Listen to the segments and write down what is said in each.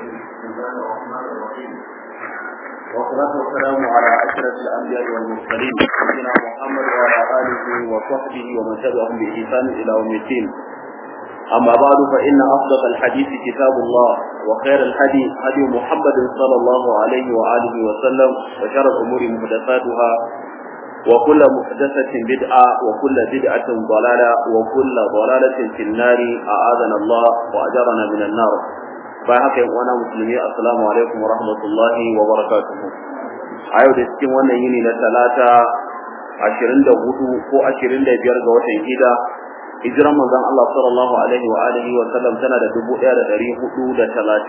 بسم الله الرحمن الرحيم والصلاة والسلام على أشرف الأنبياء والمرسلين سيدنا محمد وعلى آله وصحبه ومن تبعهم بإحسان إلى يوم الدين أما بعد فإن أصدق الحديث كتاب الله وخير الهدي هدي محمد صلى الله عليه وآله وسلم وشر الأمور محدثاتها وكل محدثة بدعة وكل بدعة ضلالة وكل ضلالة في النار أعاذنا الله وأجرنا من النار فهك وانا مسلمي السلام عليكم ورحمة الله وبركاته أيوة cikin wannan yini na talata 24 ko 25 ga watan Hida hijiran manzon Allah sallallahu alaihi wa alihi wa sallam tana da 1436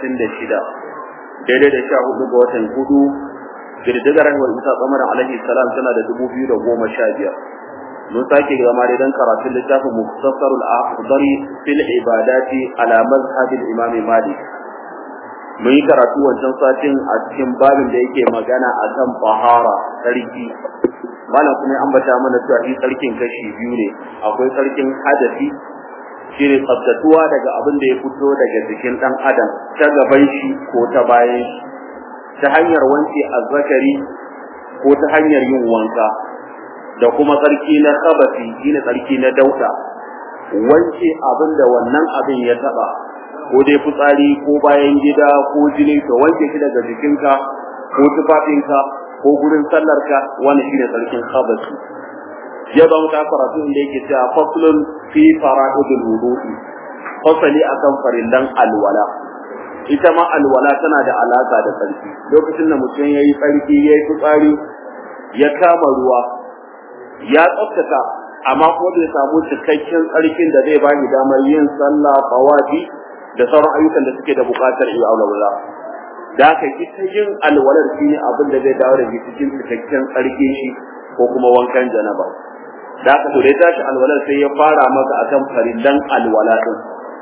daidai da 14 ga watan hudu girgizar haihuwar isa tsamar alaihi salam tana da dubu biyu da goma sha biyar mun sake zama dai don karatun littafin muktasar al-akhdari fil ibadati ala mazhab al-imam malik mun yi karatu wancan satin a cikin babin da yake magana akan fahara sarki malam kuma an bata mana cewa shi sarkin kashi biyu ne akwai sarkin hadafi shine tsaftatuwa daga abin da ya fito daga jikin dan adam ta gaban shi ko ta bayan shi ta hanyar wanke azzakari ko ta hanyar yin wanka da kuma tsarki na kabasi shine tsarki na dauda wanke abin da wannan abin ya taba ko dai fitsari ko bayan gida ko jini to wanke shi daga jikinka ko tufafinka ko gurin sallarka wani shine tsarkin kabasi ya ba mu ta karatu inda yake cewa faslun fi fara'idul wudu'i fasali akan farillan alwala ita ma alwala tana da alaka da tsarki lokacin da mutum ya yi tsarki ya yi fitsari ya kama ruwa ya tsaftace amma kuma bai samu cikakken tsarkin da zai ba shi damar yin sallah tawafi da sauran ayyukan da suke da buƙatar iya alwala da haka ita yin alwalar shi ne abin da zai dawo da shi cikin cikakken tsarkin shi ko kuma wankan janaba da haka to dai tashi alwalar sai ya fara maka akan farillan alwala din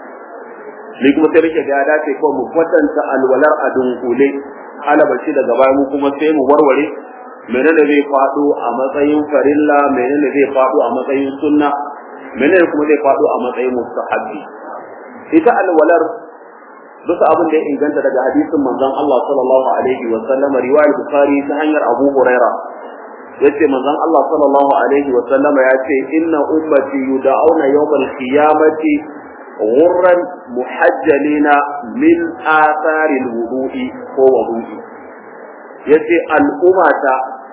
ni kuma sai rike ga ya dace ko mu kwatanta alwalar a dunkule alabashi daga baya mu kuma sai mu warware menene zai fado a matsayin farilla menene zai fado a matsayin sunna menene kuma zai fado a matsayin mustahabbi ita alwalar duka abin da ya inganta daga hadisin manzon Allah sallallahu alaihi wa sallam riwayar bukhari ta hanyar Abu Huraira yace manzon Allah sallallahu alaihi wa sallam ya ce inna ummati yud'auna yawmal qiyamati غرا محجلين من آثار الوضوء ko wudu'i yace al'ummata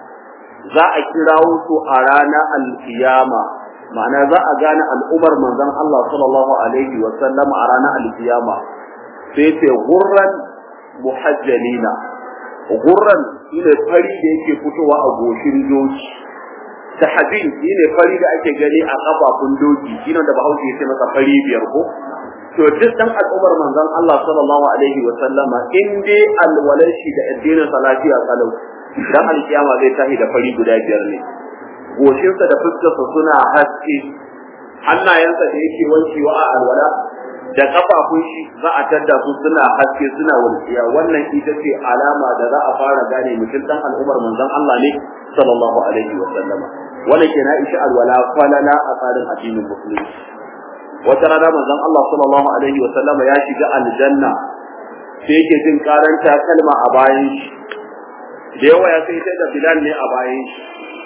za a kirawo su a ranar alkiyama ma'ana za a gane al'ummar manzon Allah sallallahu alaihi wa sallam a ranar alkiyama sai ce gurran muhajjalina gurran shine fari da yake fitowa a goshin doki tahabin shine fari da ake gani a kafafun doki shine da Bahaushe ya ce masa fari biyar ko to duk dan al'ummar manzon Allah sallallahu alaihi wa sallama in dai alwalai shi da addinin salatiya kalau dan alkiyama zai tahi da fari guda biyar ne goshinsa da fuskarsa suna haske hannayensa da yake wankewa a alwala da kafafun shi za a tadda su suna haske suna walƙiya wannan ita ce alama da za a fara gane mutum dan al'ummar manzon Allah ne sallallahu alaihi wa sallama wannan ke na ishi alwala falala a tsarin addinin musulunci wata rana manzon Allah sallallahu alaihi wa sallama ya shiga aljanna sai yake jin karanta kalma a bayan shi da yawa ya sai da Bilal ne a bayan shi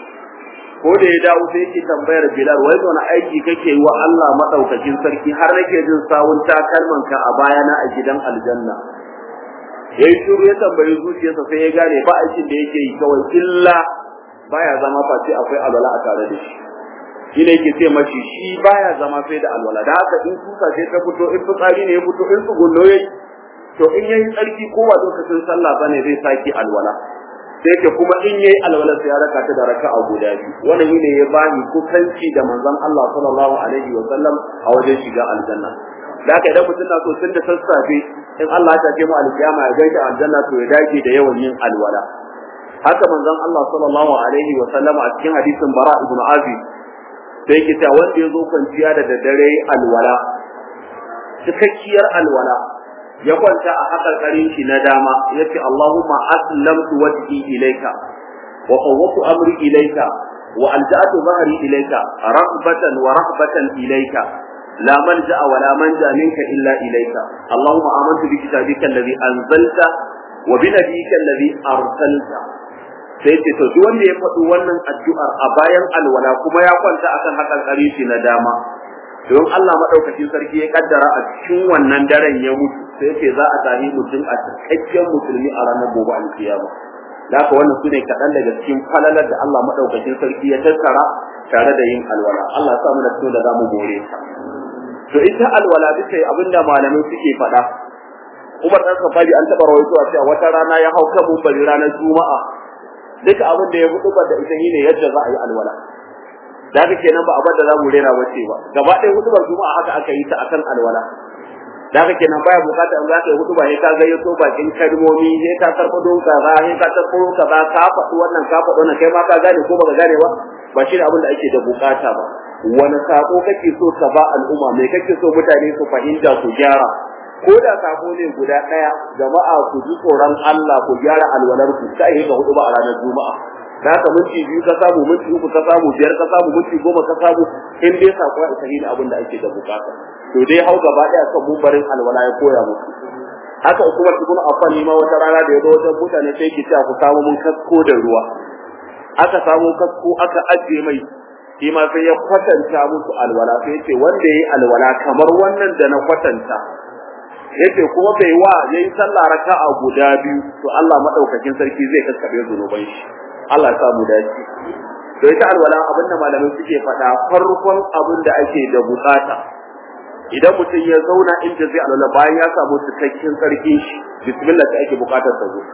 ko da ya dawo sai yake tambayar Bilal wai wani aiki kake yi wa Allah madaukakin sarki har nake jin sawun takalman ka a bayana a gidan aljanna yayi shiru ya tambayi zuciyarsa sai ya gane ba aikin da yake yi kawai illa baya zama face akwai alwala a tare da shi shi ne yake ce mashi shi baya zama sai da alwala da haka in kusa sai ta fito in fitsari ne ya fito in tsugunno yayi to in yayi tsarki ko ba lokacin sallah bane zai saki alwala sai ke kuma in yayi alwala sai ya raka ta da raka'a guda biyu wannan ne ya bani kusanci da manzon Allah sallallahu alaihi wa sallam a wajen shiga aljanna da haka idan mutum na so tun da sassafe in Allah ya tafi mu alkiyama ya gaida aljanna to ya dage da yawan yin alwala haka manzon Allah sallallahu alaihi wa sallam a cikin hadisin Bara ibn Azib sai yake cewa wanda ya zo kwanciya da daddare alwala cikakkiyar alwala ya kwanta a hakarkarin shi na dama yace Allahumma aslamtu wajhi ilayka wa fawwatu amri ilayka wa alja'tu dhahri ilayka raghbatan wa rahbatan ilayka la malja'a wa la manja minka illa ilayka Allahumma amantu bi kitabika alladhi anzalta wa bi nabiyyika alladhi arsalta sai ce to duk wanda ya faɗi wannan addu'ar a bayan alwala kuma ya kwanta akan hakan shi na dama don Allah madaukakin sarki ya kaddara a cikin wannan daren ya mutu sai ce za a tahi mutum a cikakken musulmi a ranar gobe alkiyama da haka wannan sune kaɗan daga cikin falalar da Allah madaukakin sarki ya tattara tare da yin alwala Allah ya sa mu da cikin da zamu more ta to ita alwala bisa abinda malamai suke faɗa Umar dan Khattabi an taɓa rawaitowa cewa wata rana ya hau kan bari ranar Juma'a duka abin da ya hudu da ita ne yadda za a yi alwala da haka kenan ba abin da za mu rera wace ba gaba ɗaya hudubar juma'a haka aka yi ta akan alwala da haka kenan baya bukata in za ka yi huduba sai ka gayyato bakin kalmomi sai ka karɓado kaza sai ka tabbaro kaza ka faɗi wannan ka faɗi wannan kai ma ka gane ko baka gane ba ba shi ne abin da ake da bukata ba wani sako kake so ka ba al'umma me kake so mutane su fahimta su gyara ko da sako ne guda ɗaya jama'a ku ji tsoron Allah ku gyara alwalar ku sai ka hudu ba a ranar juma'a da haka minti biyu ka samu minti uku ka samu biyar ka samu minti goma ka samu in dai sako ya sahi abin da ake da bukata to dai hau gaba ɗaya kan mumbarin alwala ya koya musu haka Usman ibn Affan ma wata rana da ya zo wajen mutane sai ki ta ku samu mun kasko da ruwa aka samu kasko aka ajiye mai shi ma sai ya kwatanta musu alwala sai ya ce wanda yayi alwala kamar wannan da na kwatanta yace kuma bai wa yayi sallah raka'a guda biyu to Allah madaukakin sarki zai kaskabe zunuban shi Allah ya sa mu dace to ita alwala abinda malamai suke faɗa farkon abin da ake da bukata idan mutum ya zauna inda zai alwala bayan ya samu cikakken sarki shi bismillah ta ake bukatar sa zo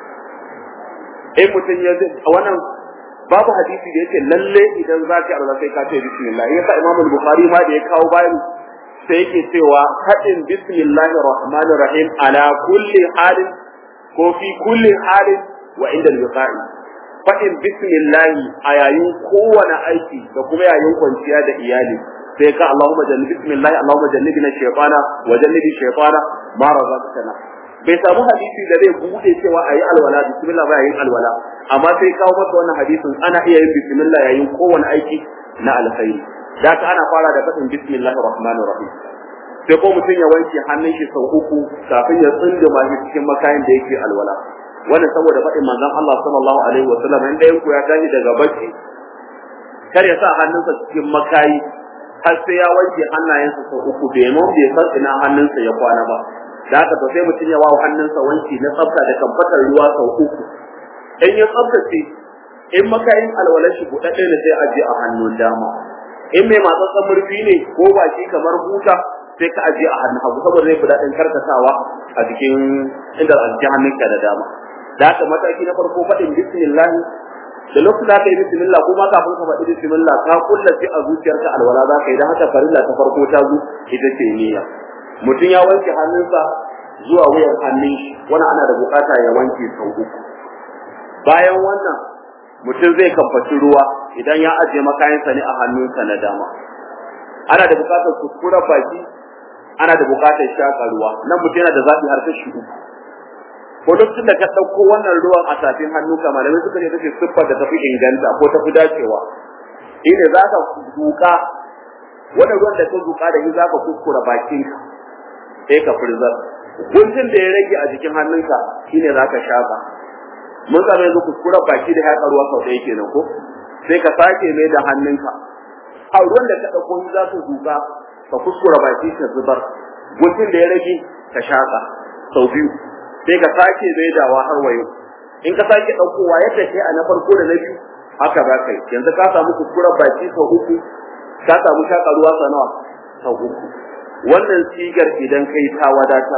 in mutum ya zai wannan babu hadisi da yake lalle idan za ka alwala sai ka ce bismillah yasa Imam Bukhari ma da ya kawo bayan sai yake cewa haɗin bismillahir rahmanir rahim ala kulli halin ko fi kulli halin wa inda al-wiqa'i faɗin bismillahi a yayin kowane aiki da kuma yayin kwanciya da iyali sai ka Allahumma jalli bismillahi Allahumma jannibna shaytana wa jannibi shaytana ma razaqtana bai samu hadisi da zai bude cewa ayi alwala bismillah ba yayin alwala amma sai kawo masa wannan hadisin ana iya yin bismillah yayin kowane aiki na alkhairi da ka ana fara da faɗin bismillahir rahmanir rahim sai ko mutum ya wanke hannun shi sau uku kafin ya tsunduma shi cikin makayin da yake alwala wannan saboda faɗin manzon Allah sallallahu alaihi wa sallam inda yanku ya tashi daga bacci kar ya sa hannunsa cikin makayi har sai ya wanke hannayensa sau uku bai mun bai san ina hannunsa ya kwana ba da haka to sai mutum ya wawo hannunsa wanki na tsafta da kamfatar ruwa sau uku in ya tsaftace in makayin alwalar shi buɗaɗɗe ne sai aje a hannun dama in mai matsatsan murfi ne ko baki kamar buta sai ka aje a hannun hagu saboda zai fi daɗin karkatawa a jikin inda a jikin hannunka da dama da haka mataki na farko faɗin bismillah da lokacin da ka yi bismillah ko ma kafin ka faɗi bismillah ka kullace a zuciyarka alwala za ka yi don haka farilla ta farko ta zo ita ce niyya mutum ya wanke hannunsa zuwa wuyan hannun shi wannan ana da bukata ya wanke sau uku bayan wannan mutum zai kamfaci ruwa idan ya ajiye makayansa ne a hannunsa na dama ana da bukatar kuskura baki ana da bukatar shaka ruwa nan mutum yana da zaɓi har kashi uku ko lokacin da ka ɗauko wannan ruwan a tafin hannu ka malamai suka ce take siffar da tafi inganta ko tafi dacewa ine za ka duka wannan ruwan da ka duka da shi za ka kuskura bakinka sai ka furzar guntun da ya rage a jikin hannunka shine za ka shafa mun samu yanzu kuskura baki da haƙa ruwa sau ɗaya kenan ko sai ka sake mai da hannunka a ruwan da ka ɗauko shi za ka duka ka kuskura baki ka zubar guntun da ya rage ka shaƙa sau biyu sai ka sake maidawa har wayo in ka sake ɗaukowa yadda kai a na farko da na biyu haka za ka yi yanzu ka samu kuskuren baki sau uku ka samu shaƙa ruwa sau nawa sau uku wannan sigar idan kai ta wadatar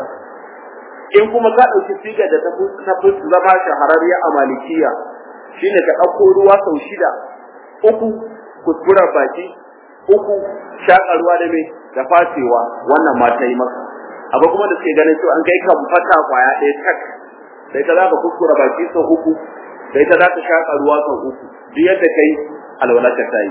in kuma ka ɗauki sigar da ta fi zama shahararriya a malikiya shine ka ɗauko ruwa sau shida uku kuskuren baki uku shaƙa ruwa da mai da facewa wannan ma ta yi maka abu kuma da suke ganin cewa an kai kan fata kwaya ɗaya tak sai ta zaka kuskura baki sau uku sai ta zaka shaƙa ruwa sau uku duk yadda kai alwala ka tayi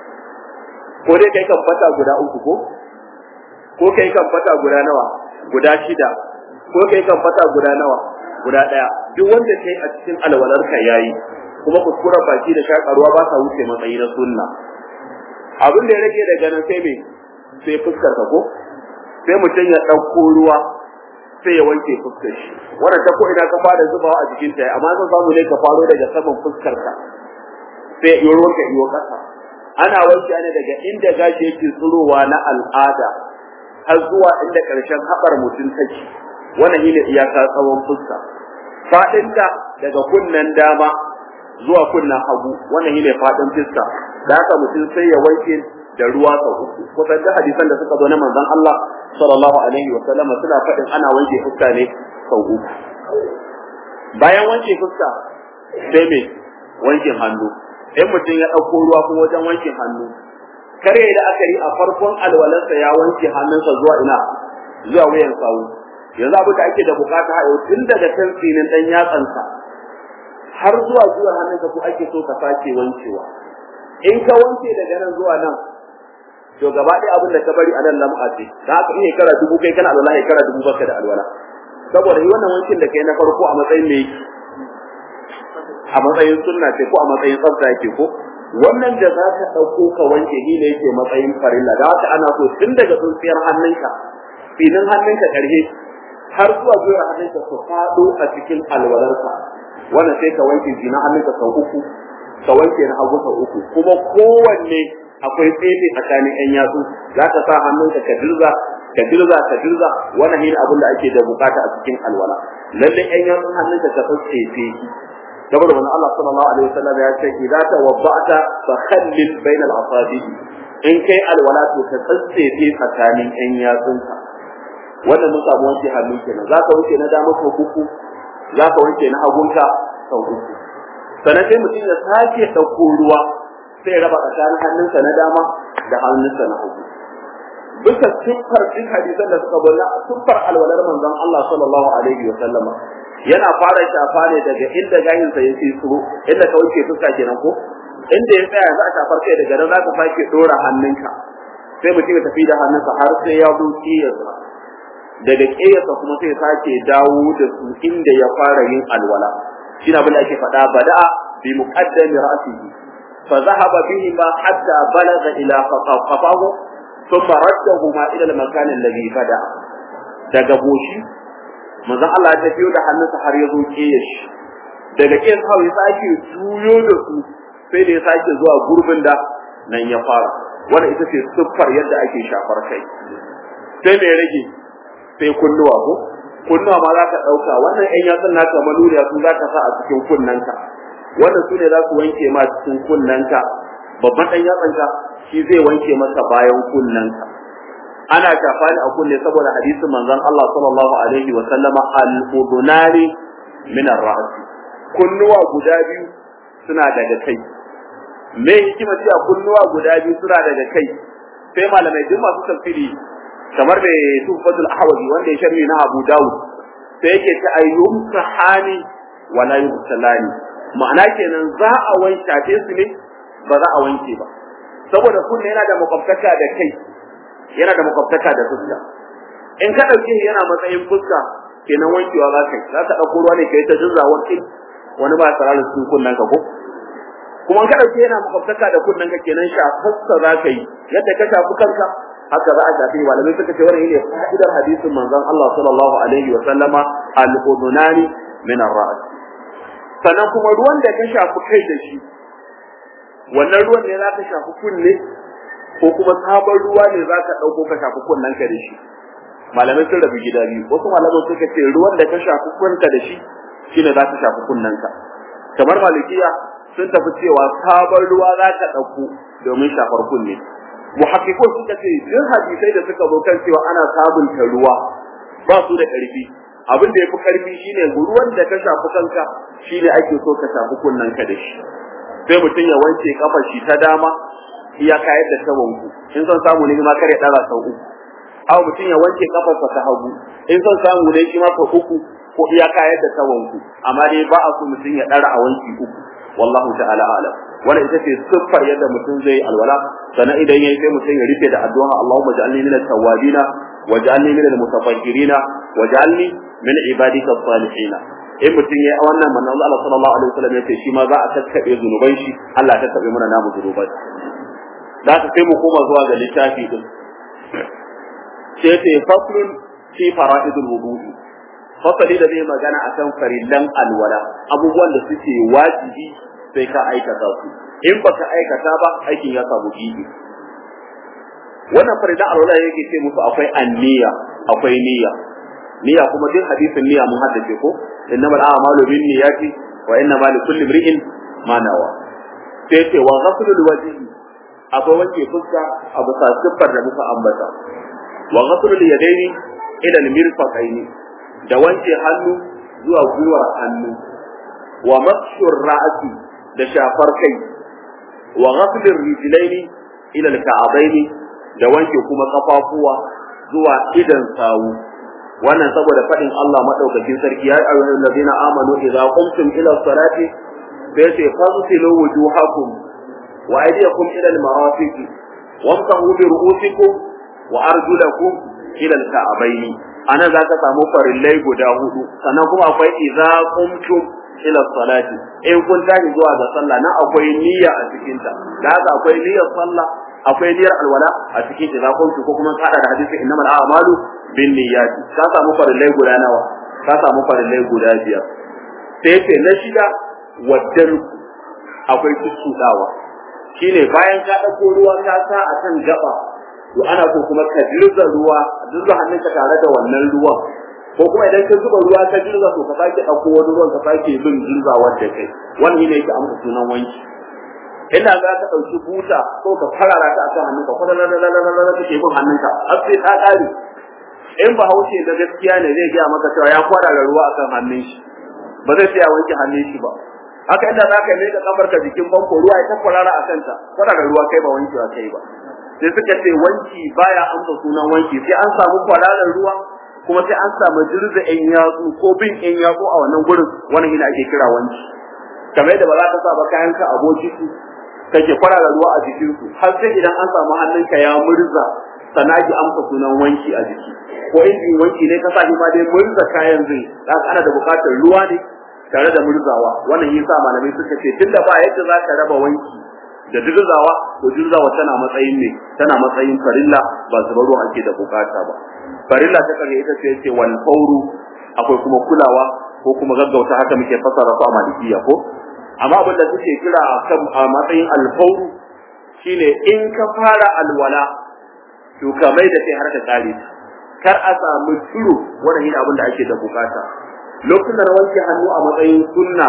ko dai kai kan fata guda uku ko ko kai kan fata guda nawa guda shida ko kai kan fata guda nawa guda ɗaya duk wanda kai a cikin alwalar ka yayi kuma kuskura baki da shaƙa ruwa ba sa wuce matsayi na sunna abin da ya rage daga nan sai me sai fuskar ka ko sai mutum ya ɗauko ruwa sai ya wanke fuskar shi wannan ta ko ina ka fara zubawa a jikin ta amma zan samu ne ka faro daga saman fuskar ka sai iyo ruwan ka iyo kasa ana wanke ne daga inda gashi yake tsirowa na al'ada har zuwa inda karshen haɓar mutum take wannan shine iyaka tsawon fuska fadinta daga kunnen dama zuwa kunnen hagu wannan shine fadin fuska da haka mutum sai ya wanke da ruwa sau uku kusan da hadisan da suka zo na manzon Allah sallallahu alaihi wa sallam suna faɗin ana wanke fuska ne sau uku bayan wanke fuska sai me wankin hannu in mutum ya ɗauko ruwa kuma wajen wankin hannu kare da akari a farkon alwalansa ya wanke hannunsa zuwa ina zuwa wuyan sawu yanzu abin da ake da bukata a yau tun daga kan tsinin dan yatsansa har zuwa zuwa hannunka ko ake so ka sake wankewa in ka wanke daga nan zuwa nan to gaba ɗaya abin da ka bari a nan lam'a ce da haka in kara dubu kai kana alwala kara dubu baka da alwala saboda yi wannan wankin da kai na farko a matsayin me a matsayin sunna ce ko a matsayin tsafta yake ko wannan da za ka ɗauko ka wanke shi ne yake matsayin farilla da haka ana so tun daga tsuntsiyar hannunka filin hannunka ƙarshe har zuwa gwiwar hannunka su faɗo a cikin alwalarka wannan sai ka wanke jina hannunka sau uku ka wanke na hagu sau uku kuma kowanne akwai tsefe tsakanin yan yatsu za ka sa hannunka ka dirza ka dirza ka dirza wannan shine abin da ake da bukata a cikin alwala lalle yan yatsun hannunka ka tsatsefe shi saboda wannan Allah sallallahu alaihi wasallam ya ce idza tawadda'ta fa khallil bainal asabi in kai alwala to ka tsatsefe tsakanin yan yatsunka wannan mun samu wanke hannu kenan za ka wanke na dama sau uku za ka wanke na hagunka sau uku sannan sai mutum ya sake ɗauko ruwa sai raba tsakanin hannunsa na dama da hannunsa na hagu bisa siffar din hadisan da suka balla siffar alwalar manzon Allah sallallahu alaihi wa sallama yana fara shafa ne daga inda gayin sa yake tsuro inda ka wuce fuska kenan ko inda ya tsaya za a shafar kai daga nan za ka sake dora hannunka sai mutum ya tafi da hannunsa har sai ya zo kiyarsa daga kiyarsa kuma sai sake dawo da su inda ya fara yin alwala shi na abin da ake faɗa bada'a bi muqaddami ra'sihi فذهب بهما حتى بلغ إلى قفاه ثم ردهما إلى المكان الذي بدأ daga goshi manzon Allah ya tafiyo da hannunsa har ya zo kiyash daga kiyash hawa ya sake juyo da su sai da ya sake zuwa gurbin da nan ya fara wannan ita ce siffar yadda ake shafar kai sai mai rage sai kunnuwa ko kunnuwa ma za ka ɗauka wannan ƴan yatsun naka manuriya su za ka sa a cikin kunnanka wannan su ne za su wanke ma cikin kunnanka babban ɗan yatsanka shi zai wanke maka bayan kunnanka ana shafa ni a kunne saboda hadisin manzon Allah sallallahu alaihi wa sallama al-udunani min ar-ra's kunnuwa guda biyu suna daga kai me hikima cewa kunnuwa guda biyu suna daga kai sai malamai duk masu tafsiri kamar da tufatul ahwazi wanda ya sharhi na Abu Dawud sai yake ta ayyum sahani wala yusalani ma'ana kenan za a wanke su ne ba za a wanke ba saboda kunne yana da makwabtaka da kai yana da makwabtaka da fuska in ka dauke shi yana matsayin fuska kenan wankewa za ka yi za ka dauko ruwa ne kai ta jinza wanke wani ba tsara da cikin kunnen ka ko kuma in ka dauke yana makwabtaka da kunnen ka kenan shafarsa za ka yi yadda ka shafi kanka haka za a shafi malamai suka ce wannan ne fa'idar hadisin manzon Allah sallallahu alaihi wa sallama al-udunani min ar-ra's sannan kuma ruwan da ka shafi kai da shi wannan ruwan ne za ka shafi kunne ko kuma sabon ruwa ne za ka ɗauko ka shafi kunnen ka da shi malamai sun rabu gida biyu wasu malamai suka ce ruwan da ka shafi kunka da shi shine za ka shafi kunnen ka kamar malikiya sun tafi cewa sabon ruwa za ka ɗauko domin shafar kunne muhakkikun suka ce duk hadisai da suka zo kan cewa ana sabunta ruwa ba su da ƙarfi abin da ya fi ƙarfi shine ruwan da ka shafi kanka shine ake so ka shafi kunnen ka da shi sai mutum ya wanke kafar shi ta dama iya kayar da ta wanku in son samu ne ma kare ɗara sau uku aw mutum ya wanke kafarsa ta hagu in son samu ne shi ma sau uku ko iya kayar da ta wanku amma dai ba a so mutum ya ɗara a wanki uku wallahu ta'ala alam wannan ita ce siffar yadda mutum zai alwala sannan idan yayi sai mutum ya rufe da addu'a Allahumma ja'alni min at-tawwabina waj'alni min al-mutatahhirina waj'alni min ibadika as-salihin in mutum ya wannan manzon Allah sallallahu alaihi wasallam yace shi ma za a tattabe zunuban shi Allah ya tattabe mana namu zunubai da ka sai mu koma zuwa ga littafi din sai ce faslun fi fara'idul wudu'i fasali da zai magana akan farillan alwala abubuwan da suke wajibi sai ka aikata su in baka aikata ba aikin ya samu gibi wannan farillan alwala yake ce musu akwai anniya akwai niyya niyya kuma duk hadisin niyya mun haddace ko innamal a'malu binniyati wa innamal likulli imri'in ma nawa sai ce wa ghaslul wajhi akwai wanke fuska a bisa siffar da muka ambata wa ghaslul yadaini ila al-mirfaqaini da wanke hannu zuwa gwiwar hannu wa mashur ra'si da shafar kai wa ghaslul rijlaini ila al-ka'abaini da wanke kuma kafafuwa zuwa idan sawu wannan saboda fadin Allah madaukakin sarki ya ayyuhal ladina amanu idza qumtum ila salati sai ce fasilu wujuhakum wa aydiyakum ila al-marafiq wamsahu bi ru'usikum wa arjulakum ila al-ka'bayn anan zaka samu farillai guda hudu sannan kuma akwai idza qumtum ila salati in kun tashi zuwa ga sallah na akwai niyya a cikin ta da haka akwai niyyar sallah akwai niyyar alwala a cikin idza qumtum ko kuma kada da hadisi innamal a'malu bin niyyati ka samu farillai guda nawa ka samu farillai guda biyar sai ce na shida waddar akwai tuttudawa shine bayan ka dauko ruwa ka sa a kan gaba to ana so kuma ka dirza ruwa dirza hannunka tare da wannan ruwan ko kuma idan ka zuba ruwa ka dirza to ka sake dauko wani ruwan ka sake bin dirzawar da kai wannan ne yake amsa sunan wanki ina za ka dauki buta ko ka farara ta akan hannunka ko da lalala kake bin hannunka har sai ta kare in ba haushe da gaskiya ne zai gaya maka cewa ya kwarara ruwa akan hannun shi ba zai tsaya wanke hannun shi ba haka inda za ka yi ka kamar ka jikin banko ruwa ya ta kwarara a kanta kwarara ruwa kai ba wanki ba kai ba sai suka ce wanki baya amsa sunan wanki sai an samu kwararar ruwa kuma sai an samu jirza yan yatsu ko bin yan yatsu a wannan gurin wannan ina ake kira wanki kamar yadda ba za ka sa ba kayan ka aboki su kake kwarara ruwa a jikin su har sai idan an samu hannunka ya murza sannan ake amsa sunan wanki a jiki ko injin wanki ne ka sa shi ma dai murza kayan zai da ana da bukatar ruwa ne tare da murzawa wannan yasa malamai suka ce tunda ba yadda za ka raba wanki da dirzawa to dirzawa tana matsayin ne tana matsayin farilla ba zuba ruwan ake da bukata ba farilla ta kare ita ce ce wal fauru akwai kuma kulawa ko kuma gaggauta haka muke fasara su a malikiya ko amma abin da suke kira a matsayin alfauru shine in ka fara alwala to ka mai da sai har ka kare ta kar a samu turo wannan yin abin da ake da bukata lokacin da na wanke hannu a matsayin sunna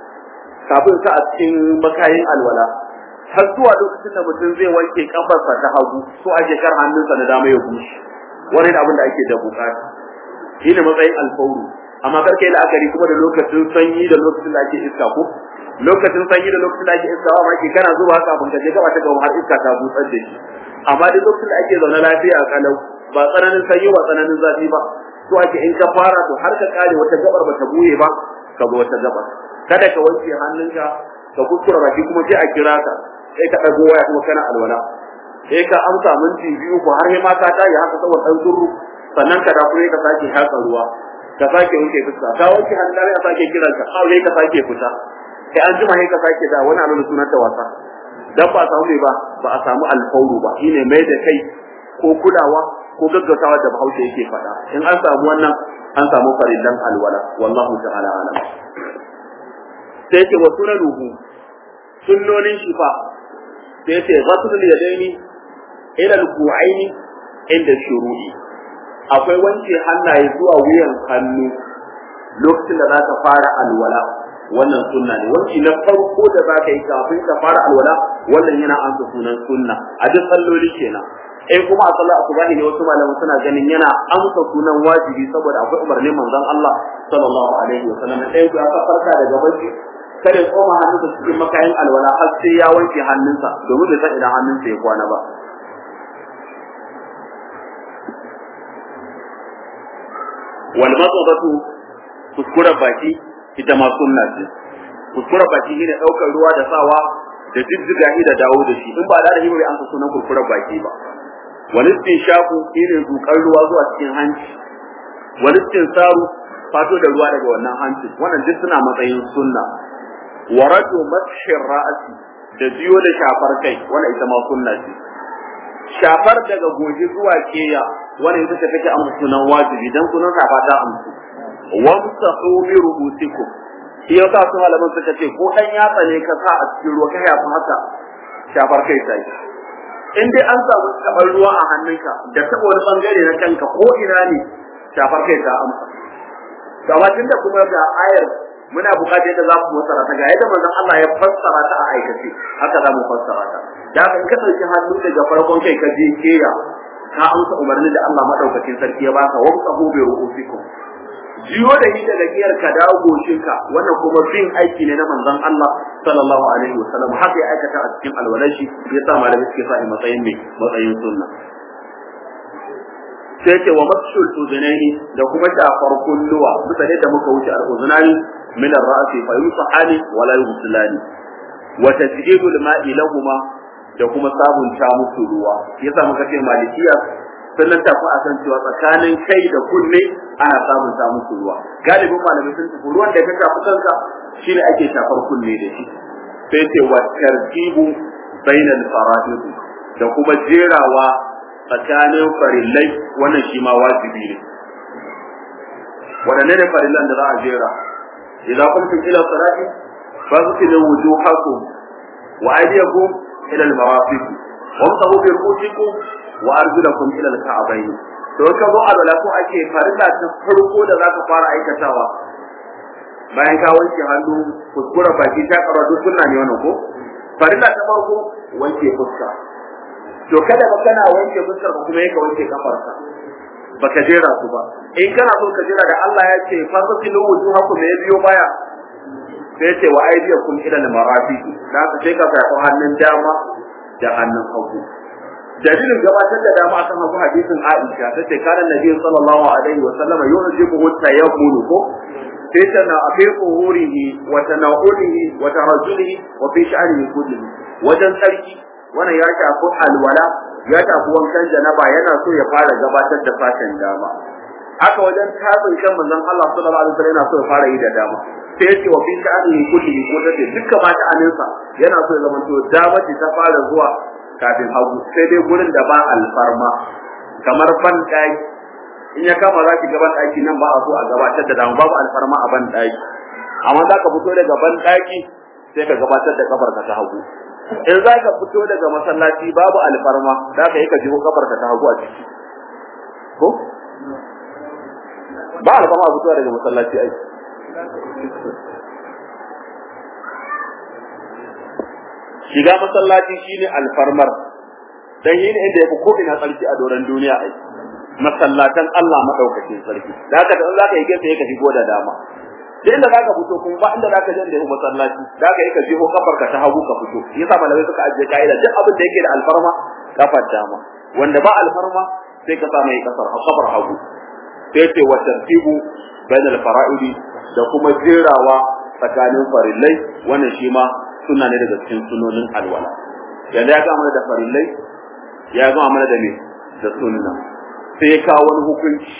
kafin sa a cikin makayin alwala har zuwa lokacin da mutum zai wanke kafarsa ta hagu so ake kar hannunsa na dama ya bushe wannan abin da ake da bukata shine matsayin alfauru amma kar kai la'akari kuma da lokacin sanyi da lokacin da ake iska ko lokacin sanyi da lokacin da ake iska ba ma kana zuba kafin ka je gaba ta gaba har iska ta butsar da shi amma duk lokacin da ake zaune lafiya a kalau ba tsananin sanyi ba tsananin zafi ba to ake in ka fara to har ka kare wata gabar bata buye ba ka zo wata gabar kada ka wanke hannunka ka kuskura baki kuma sai a kira ka sai ka ɗago waya kuma kana alwala sai ka amsa minti biyu ko har ma ka tayi haka saboda ɗan zurru sannan ka da ka sake haka ruwa ka sake wanke fuska ka wanke hannun ka sake kiran ka aure ka sake fita sai an jima sai ka sake da wani alwala sunan ta wasa dan ba samu ne ba ba a samu alfauru ba shine mai da kai ko kulawa ko gaggautawa da bahaushe yake faɗa in an samu wannan an samu farillan alwala wallahu ta'ala alam sai yake wa sunanuhu sunnonin shifa sai yake ghaslul yadaini ila al-ku'aini inda shuru'i akwai wanke hannaye zuwa wuyan hannu lokacin da zaka fara alwala wannan sunna ne wanki na farko da zaka yi kafin ka fara alwala wannan yana amsa sunan sunna a duk salloli kenan eh kuma a sallar asubahi ne wasu malaman suna ganin yana amsa sunan wajibi saboda akwai umarnin manzon Allah sallallahu alaihi wa sallam ɗaya ku aka farka daga bacci kada ya koma hannunsa cikin makayin alwala har sai ya wanke hannunsa domin bai san idan hannunsa ya kwana ba wal matsabatu kuskuren baki ita ma sunna ce kuskuren baki shine daukar ruwa da sawa da jijjiga shi da dawo da shi in ba da shi bai amsa sunan kuskuren baki ba walistin shaku shine zuƙar ruwa zuwa cikin hanci walistin saru fato da ruwa daga wannan hanci wannan duk suna matsayin sunna waradu mashir ra'asi da biyo da shafar kai wannan ita ma sunna ce shafar daga goji zuwa keya wannan ita ce take amsa sunan wajibi dan sunan safa ta amsu wamsahu bi rubusikum shi yasa su malaman suka ce ko dan yatsa ne ka sa a cikin ruwa kai ya haka shafar kai sai in dai an samu tabar ruwa a hannunka da taba wani bangare na kanka ko ina ne shafar kai ta amsa gaba da kuma ga ayar muna bukatar yadda za mu fassara ta ga yadda manzon Allah ya fassara ta a aikace haka za mu fassara ta da haka in ka dauki hannu daga farkon kai ka je keya ka amsa umarni da Allah madaukakin sarki ya baka wamsahu bi ru'usikum jiyo da shi daga giyar ka dawo goshinka wannan kuma bin aiki ne na manzon Allah sallallahu alaihi wasallam haka ya aikata a cikin alwalashi ya sa malamai suke sa matsayin ne matsayin sunna sai ce wa mashul uzunaini da kuma shafar kulluwa bisa da muka wuce al-uzunani min ar-ra'si fa yusahani wa la yuslani wa tasjidu al-ma'i lahumma da kuma sabunta musu ruwa yasa muka ce malikiya sannan tafi a kan cewa tsakanin kai da kunne ana sabunta musu ruwa galibin malamai sun tafi ruwan da ka shafi kanka shine ake shafar kunne da shi sai ce wa tartibu bainal fara'id da kuma jerawa tsakanin farillai wannan shi ma wajibi ne waɗanne ne farillan da za a jera idan kuntum ila salati fasilu wujuhakum wa aydiyakum ila al-marafiq wamsahu bi ru'usikum wa arjulakum ila al-ka'bayn to ka zo alwala ko ake farilla ta farko da zaka fara aikatawa bayan ka wanke hannu kuskura baki ta karatu sunna ne wannan ko farilla ta farko wanke fuska to kada ba kana wanke fuskar ka kuma yake wanke kafarka baka jera su ba in kana so ka jera da Allah ya ce fasasilu wujuhakum ya biyo baya sai ya ce wa aydiyakum ila al-marafiq da ka sai ka faɗo hannun dama da hannun hagu dalilin gabatar da dama akan hagu hadisin Aisha ta ce kana Nabi sallallahu alaihi wa sallam yujibu tayammunu ko sai ta na afi uhurihi wa tanawulihi wa tarajjulihi wa fi sha'rihi kullihi wajen tsarki wannan ya shafi alwala ya shafi wankan janaba yana so ya fara gabatar da fatan dama haka wajen tatsin kan manzon Allah sallallahu alaihi wasallam yana so ya fara yi da dama sai ya ce wa fi sha'rihi kullihi ko ta ce dukkan mata aninsa yana so ya zama to dama ce ta fara zuwa kafin hagu sai dai gurin da ba alfarma kamar ban daki in ya kama za ki gaban daki nan ba a so a gabatar da dama babu alfarma a ban daki amma za ka fito daga ban daki sai ka gabatar da kafarka ta hagu in za ka fito daga masallaci babu alfarma za ka yi ka jiho kafarka ta hagu a ciki ko ba alfarma a fito daga masallaci ai shiga masallaci shine alfarmar dan yi ne inda yafi ko ina tsarki a doron duniya ai masallatan Allah madaukakin sarki da haka da zaka yi gefe ka shigo da dama da inda zaka fito kuma ba inda zaka je da yau masallaci zaka yi ka jiho kafar ka ta hagu ka fito yasa malamai suka ajiye kaida duk abin da yake da alfarma kafar dama wanda ba alfarma sai ka samu kasar kafar hagu sai ce wa tartibu bainal fara'idi da kuma jerawa tsakanin farillai wannan shi ma suna ne daga cikin sunonin alwala yanda ya ga mana da farillai ya ga mana da me da sunna sai ya kawo wani hukunci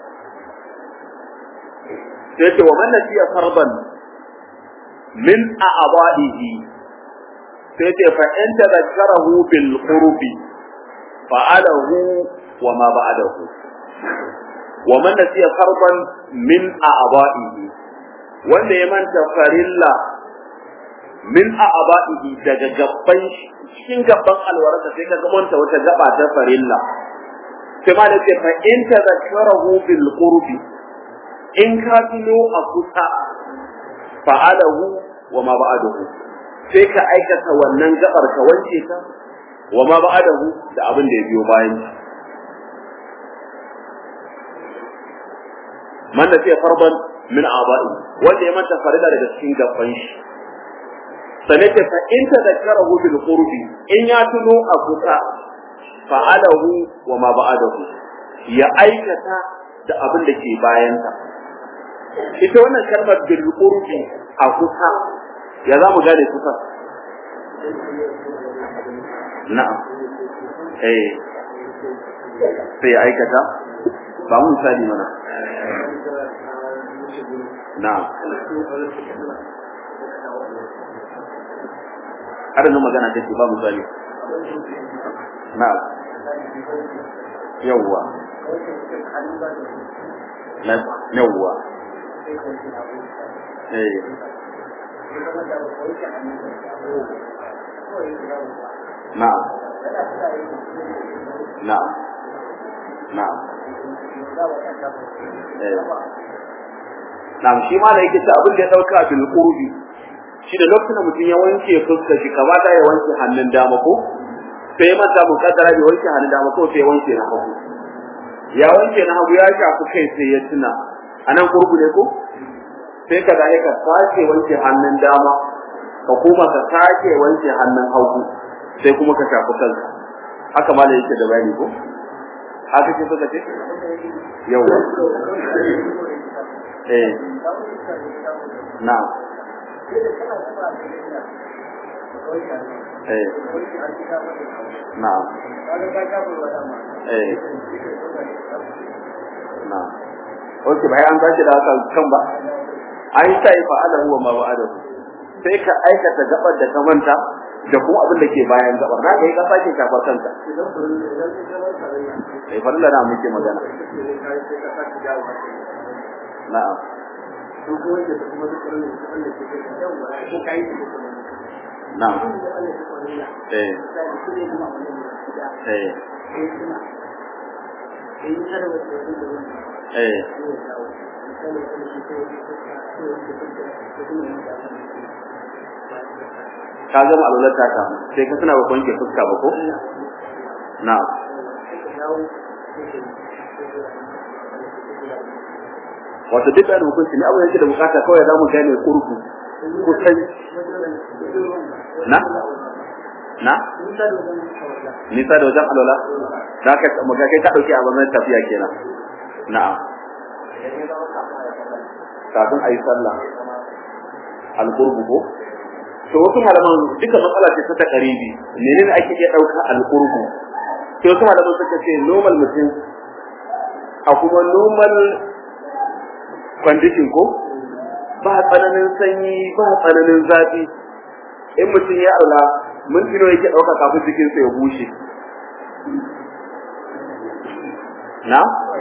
sai ce wa man nasiya farban min a'dahihi sai ce fa in tadhakkarahu bil qurbi fa'alahu wa ma ba'dahu wa man nasiya farban min a'dahihi wanda ya manta farilla min a'dahihi daga gabban cikin gabban alwarasa sai ka ga manta wata gaba ta farilla sai ma da ce fa in tadhakkarahu bil qurbi in ka tuno a kusa fa'alahu wa ma ba'adahu sai ka aikata wannan gabar ka wanke ta wa ma ba'adahu da abin da ya biyo bayan shi man da sai farban min aba'i wanda ya manta farida daga cikin gaban shi sanai ce fa in tadakkarahu bil qurbi in ya tuno a kusa fa'alahu wa ma ba'adahu ya aikata da abin da ke bayanta ita wannan kalmar bil qurbi a kusa ya za mu gane kusa na'am eh sai ya aikata ba mu misali mana na'am har nan magana take ba misali na'am yawwa na yawwa eh na'am na'am na'am eh na'am shi ma da yake ta abin da ya dauka bil qurbi shi da lokacin da mutum ya wanke fuskar shi kamata ya wanke hannun dama ko sai ya manta mukaddara bai wanke hannun dama ko sai ya wanke na hagu ya wanke na hagu ya shafi kai sai ya tuna anan kurbu ne ko sai ka da ka sake wanke hannun dama ka kuma ka sake wanke hannun hagu sai kuma ka shafi kanka haka ma da yake da bayani ko haka ce suka ce yawa eh na eh na eh na Oke bai an tashi da haka kan ba ai sai fa ala huwa ma wa'adahu sai ka aikata gabar da ka manta da kuma abin da ke bayan gabar na ga ka sake kafar kanka sai farilla na muke magana na'am na'am eh eh eh ka gama alwalar taka sai ka suna ba wanke fuska ba ko na wato duk da hukunci ne abin yake da bukata kawai za mu gane kurku kusan na na nisa da wajen alwala za ka maga kai ka dauki a wannan tafiya kenan na'am kafin a yi sallah alqurbu ko to wasu malaman duka matsala ce ta takaribi menene ake iya dauka alqurbu to wasu malaman suka ce normal mutum a kuma normal condition ko ba tsananin sanyi ba tsananin zafi in mutum ya aula mun tino yake dauka kafin jikin sa ya bushe na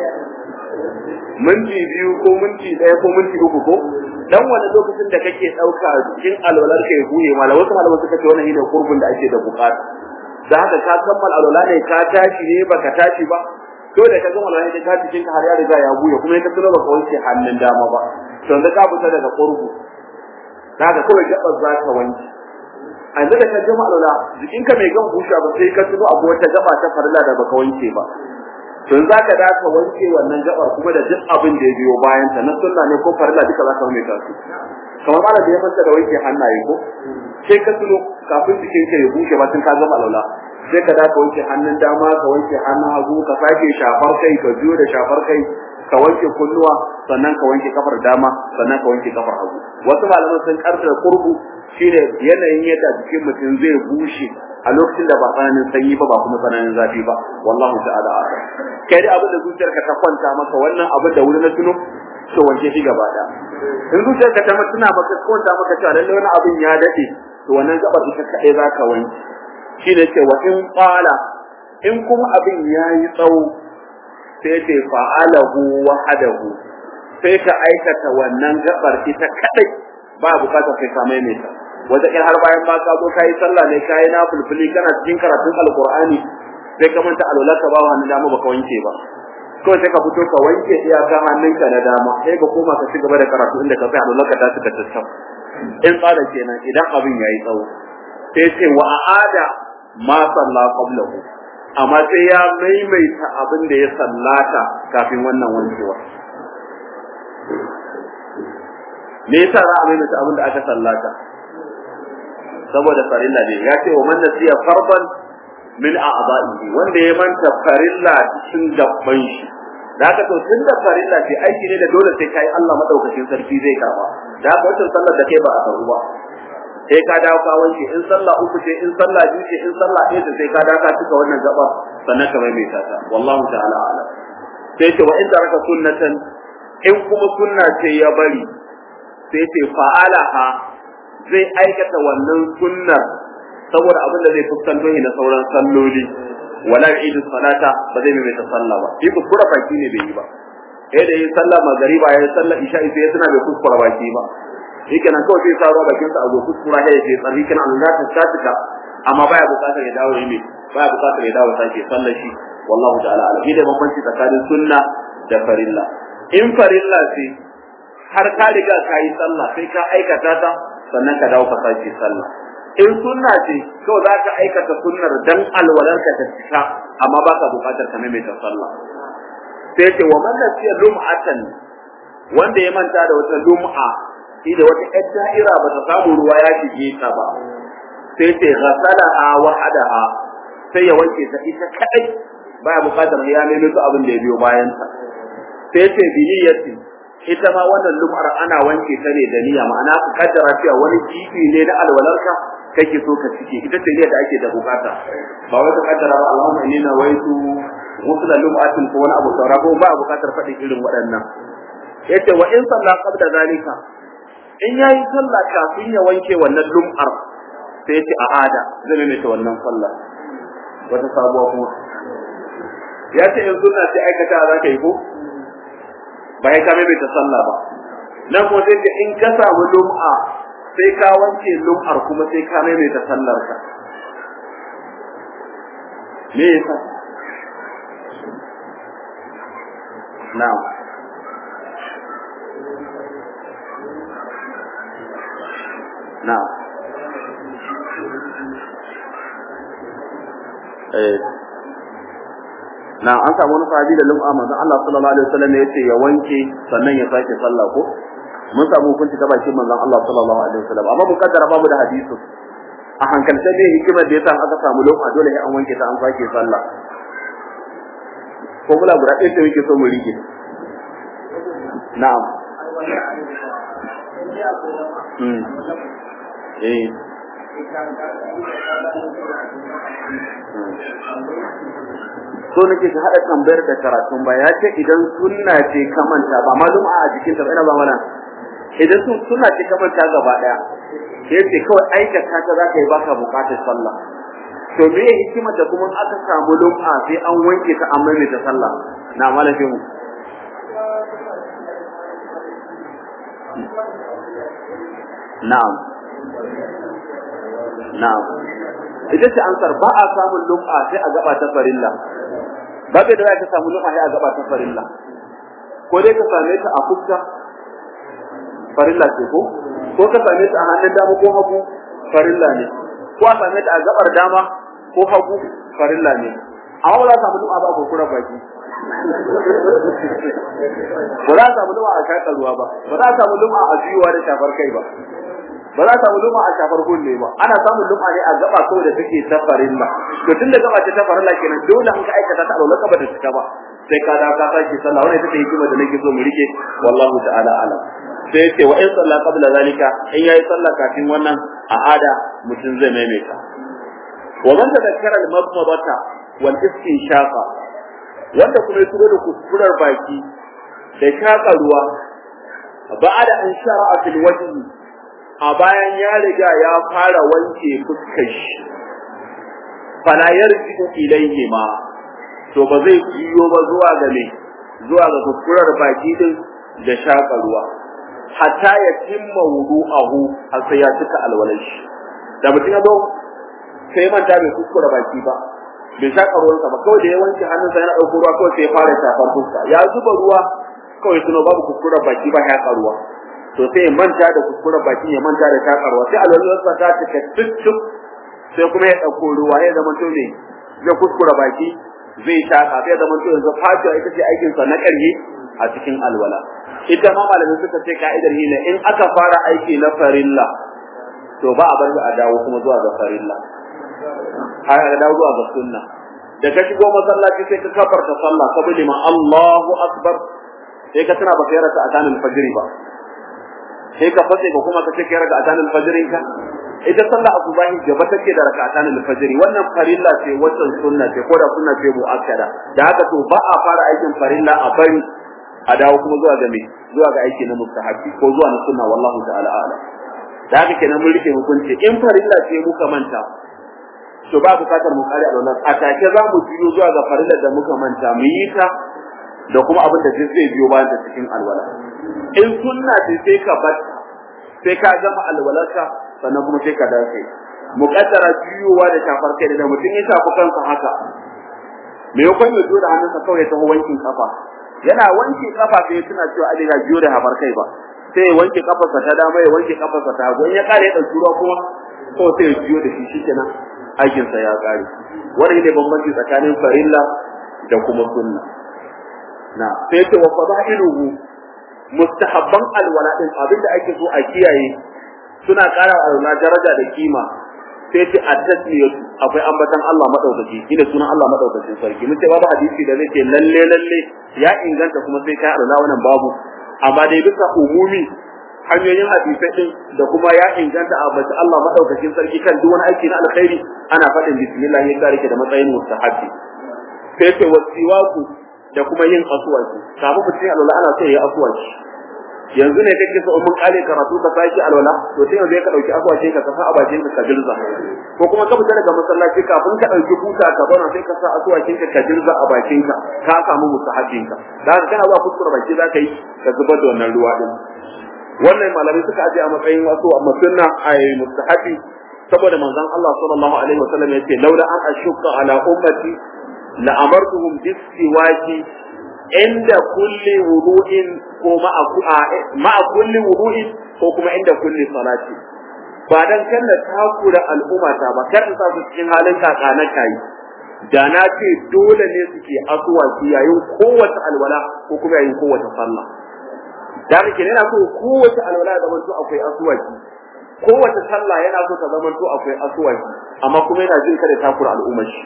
minti biyu ko minti ɗaya ko minti uku ko dan wani lokacin da kake dauka cikin alwalar ka ya buye mala wasu malamai suka ce wannan shine kurbin da ake da bukata da haka ka kammala alwala ne ka tashi ne baka tashi ba to da ka gama alwala ne ka cikin ka har ya riga ya buye kuma ka tuno baka wanke hannun dama ba to da ka fita daga kurbu da haka kawai gabas za ka wanke a yanzu da ka gama alwala jikinka mai gan busha ba sai ka tuno abu wata gaba ta farilla da baka wanke ba to za ka da ka wanke wannan gabar kuma da duk abin da ya biyo bayan ta na sunna ne ko farilla duka za ka mai ta su kamar ma da ya fanta da wanke hannaye ko sai ka tuno kafin jikin ka ya bushe ba tun ka gama alwala sai ka da ka wanke hannun dama ka wanke hannun hagu ka sake shafar kai ka biyo da shafar kai ka wanke kunnuwa sannan ka wanke kafar dama sannan ka wanke kafar hagu wasu malaman sun karta kurbu shine yanayin yadda jikin mutum zai bushe a lokacin da ba tsananin sanyi ba ba kuma tsananin zafi ba wallahu ta'ala a'lam kai dai abin da zuciyarka ta kwanta maka wannan abin da wuri na tuno to wanke shi gaba da in zuciyarka ta tuna maka kwanta maka cewa lalle wani abin ya dade to wannan gabar ita kadai zaka wanke shine ce wa in qala in kuma abin yayi tsawo sai ce fa'alahu wahadahu sai ka aikata wannan gabar ita kadai ba bukatar kai ka maimaita wata in har bayan ba ka zo kai sallah ne kai na fulfuli kana cikin karatun alqur'ani sai ka manta alwala ka ba hannun dama baka wanke ba kawai sai ka fito ka wanke iyaka hannunka na dama sai ka koma ka ci gaba da karatu inda ka sai alwala ka tashi ka tattau in tsada kenan idan abin yayi tsawo sai ce wa aada ma salla qablahu amma sai ya maimaita abin da ya sallata kafin wannan wankewa me yasa za a maimaita abin da aka sallata saboda farilla ne ya ce wa man nasiya farban min a'dahi wanda ya manta farilla cikin gaban shi da haka to tun da farilla ce aiki ne da dole sai kai Allah madaukakin sarki zai karba da haka wannan sallar da kai ba a karu ba sai ka dawo ka wanke in sallah uku ce in sallah biyu ce in sallah ɗaya ce sai ka dawo ka cika wannan gaba sannan ka maimaita ta wallahu ta'ala a'lam sai ce wa in taraka sunnatan in kuma sunna ce ya bari sai ce fa'alaha zai aikata wannan sunnar saboda abin da zai fuskanto shi na sauran salloli wala yu'idu salata ba zai mai ta sallah ba shi kuskura baki ne bai yi ba eh da yi sallah magariba ya sallah isha sai suna bai kuskura baki ba yake nan kawai sai saro bakin sa a zo kuskura ya ce tsarki kan Allah ta tsaka amma baya bukatar ya dawo yi baya bukatar ya dawo sake sallar shi wallahu ta'ala alam da bambanci tsakanin sunna da farilla in farilla ce har ka riga ka yi sallah sai ka aikata ta sannan ka dawo ka sake sallah in sunna ce kawai za ka aikata sunnar dan alwalarka ta cika amma ba ka bukatar ka maimaita sallah sai ce wa man nasiya lum'atan wanda ya manta da wata lum'a shi da wata ƴar da'ira ba ta samu ruwa ya shige ta ba sai ce ghasalaha wahadaha sai ya wanke ta ita kadai baya bukatar ya nemi su abin da ya biyo bayan ta sai ce biniyati ita ma wannan lum'ar ana wanke ta ne da niyya ma'ana ka kaddara cewa wani kifi ne na alwalarka kake so ka cike ita ce ne da ake da bukata ba wai ka kaddara ba Allahumma inni nawaitu ghusla lum'atin ko wani abu saura ko ba bukatar faɗin irin waɗannan yace wa in salla qabla zalika in yayi sallah kafin ya wanke wannan lum'ar sai yace a ada zai mai ta wannan sallah wata sabuwa kuma ya ce in sunna sai aikata za ka yi ko ba ya kame mai ta sallah ba nan kuma sai ce in ka samu lum'a sai ka wanke lum'ar kuma sai ka mai ta sallar ka me yasa na'am na'am eh na an samu wani sahabi da lum'a manzon Allah sallallahu alaihi wasallam yace ya wanke sannan ya sake sallah ko mun samu hukunci ta bakin manzon Allah sallallahu alaihi wasallam amma mun kaddara babu da hadisi a hankalce ne hikimar da yasa aka samu lum'a dole sai an wanke ta an sake sallah ko mula guda ɗaya ce muke so mu rike na'am hmm eh so nake ka hada tambayar da karatun ba ya ce idan sunna ce ka manta ba malum a jikin ta ina ba mana idan sun sunna ce ka manta gaba daya sai ce kawai aikata ta za ka yi baka bukatar sallah to me hikima da kuma aka samu lum'a sai an wanke ta an maimaita sallah na malamin mu na'am na'am ita ce ansar ba a samun lum'a sai a gaba ta farilla ba bai da ka samu lum'a sai a gaba ta farilla ko dai ka same ta a fuska farilla ce ko ko ka same ta a hannun dama ko hagu farilla ne ko a same ta a gabar dama ko hagu farilla ne amma ba za samu lum'a ba ko kura baki ba za samu lum'a a shaƙa ruwa ba ba za samu lum'a a juyuwa da shafar kai ba ba za ta samu luma a shafar kunne ba ana samun luma ne a gaba kawai da take ta farilla to tunda gaba ce ta farilla kenan dole an ka aikata ta aure ba da cika ba sai ka da ka sake sallah wannan ita ce hikima da nake so mu rike wallahu ta'ala alam sai ce wa in sallah qabla zalika in yayi sallah kafin wannan a ada mutum zai maimaita wa man tadakkara al-madmadata wal istinshaqa wanda kuma ya turo da kuskurar baki da shaka ruwa ba'ada an shara'a fil wajhi a bayan ya riga ya fara wanke fuskar shi fala yarji'u ilayhi ma to ba zai jiyo ba zuwa ga me zuwa ga kuskurar baki din da shaka ruwa hatta ya timma wudu'ahu har sai ya cika alwalai shi da mutum ya zo sai manta bai kuskura baki ba bai shaka ruwansa ba kawai da ya wanke hannunsa yana ɗauko ruwa kawai sai ya fara shafar fuska ya zuba ruwa kawai tuno babu kuskurar baki ba ya ruwa to sai ya manta da kuskuren bakin ya manta da takarwa sai alwalarsa ta cika tuttuk sai kuma ya ɗauko ruwa ya zama to ne zai kuskura baki zai shaka sai zama to yanzu fatiha ita ce aikin sa na ƙarye a cikin alwala ita ma malamin suka ce ka'idar hila in aka fara aiki na farilla to ba a bar a dawo kuma zuwa ga farilla har a dawo zuwa ga sunna da ka shigo masallaci sai ka kafarta sallah ka bi ma Allahu akbar sai ka tana baka yarda a kanin fajiri ba sai ka fase ka kuma ka ce kai raka'atan al-fajr ka ita sallah asubahi gaba take da raka'atan al-fajr wannan farilla ce wannan sunna ce ko da sunna ce muakkada da haka to ba a fara aikin farilla a bari a dawo kuma zuwa ga me zuwa ga aiki na mustahabi ko zuwa na sunna wallahu ta'ala a'lam da haka kenan mun rike hukunci in farilla ce muka manta to ba bukatar mu kare alwala a take za mu biyo zuwa ga farillar da muka manta mu yi ta da kuma abin da zai biyo bayan da cikin alwala in sunna ce sai ka bar sai ka gama alwalarka sannan kuma sai ka dace muqaddara biyowa da shafar kai da mutum ya shafi kansa haka me yakon ya zo da hannunsa kawai ta wankin kafa yana wanke kafa sai tuna cewa a daga biyo da hafar kai ba sai ya wanke kafarsa ta dama ya wanke kafarsa ta hagu in ya kare ya ɗauki ruwa kuma ko sai ya biyo da shi shikenan aikinsa ya kare wannan ne bambanci tsakanin farilla da kuma sunna na sai ce wa fada'iluhu mustahabban alwala din abinda ake so a kiyaye suna ƙara alwala daraja da kima sai ce at-tasmiyatu akwai ambatan Allah madaukaki shine sunan Allah madaukakin sarki mun ce babu hadisi da zai ce lalle lalle ya inganta kuma sai kai alwala wannan babu amma dai bisa umumi hanyoyin hadisai din da kuma ya inganta a bace Allah madaukakin sarki kan duk wani aiki na alkhairi ana faɗin bismillah ya kare da matsayin mustahabi sai ce wasiwaku da kuma yin aswaki kafin mutum alwala ana so ya yi aswaki yanzu ne kake so mun kare karatu ka saki alwala to sai yanzu ka dauki aswaki ka kasa a bakin ka jirza ko kuma ka fita daga masallaci kafin ka dauki buta ka zauna sai ka sa aswakin ka jirza a bakin ka ka samu mustahabin ka dan kana ba kuskure baki zaka yi ka zubar da wannan ruwa din wannan malamai suka aje a matsayin wasu amma sunna ay mustahabi saboda manzon Allah sallallahu alaihi wasallam yace laula an ashqa ala ummati la amartuhum bisiwaki inda kulli wudu'in ko ma'a kulli wudu'in ko kuma inda kulli salati ba dan kalla takura al'ummata ba kar sa su cikin halin kakana kai da na ce dole ne suke asuwaki yayin kowace alwala ko kuma yayin kowace sallah da nake yana so kowace alwala da manto akwai asuwaki kowace sallah yana so ta zama to akwai asuwaki amma kuma yana jin kada takura al'ummar shi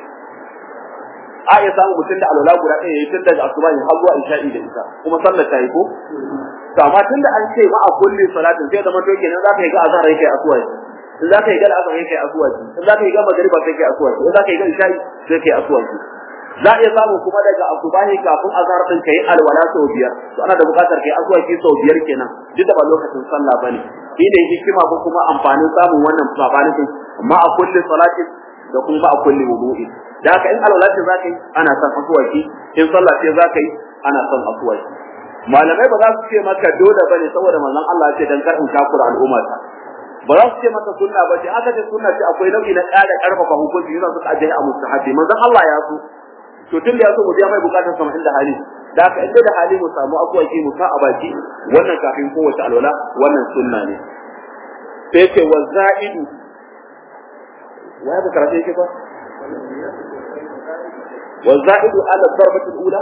a ya samu mutum da alwala guda ɗaya yayi tun daga asuba har zuwa isha'i da isa kuma sallar ta yi ko to amma tun da an ce ma a kulli salatin sai zama to kenan za ka yi ga azhar yake asuwaki in za ka yi ga azhar yake asuwaki in za ka yi ga magriba sai kai asuwaki in za ka yi ga isha'i sai kai asuwaki za a iya samu kuma daga asubahi kafin azhar din kai alwala sau biyar to ana da buƙatar kai asuwaki sau biyar kenan duk da ba lokacin sallah bane shi ne hikima ko kuma amfanin samun wannan sabanin din amma a kulli salatin da kuma a kulli wudu'i da haka in alwala ce zaka yi ana son asuwaki in sallah ce zaka yi ana son asuwaki malamai ba za su ce maka dole bane saboda manzon Allah ce dan kar in takura al'umma ta ba za su ce maka sunna ba ce aka ce sunna ce akwai nau'i na ƙara ƙarfafa hukunci yana suka ajiye a mustahabi manzon Allah ya so to tun da ya so mu biya mai bukatar sama inda hali da haka inda da hali mu samu asuwaki mu sa a baki wannan kafin kowace alwala wannan sunna ne sai ce wa za'idu waya ba karatu yake ba والزائد على الضربة الأولى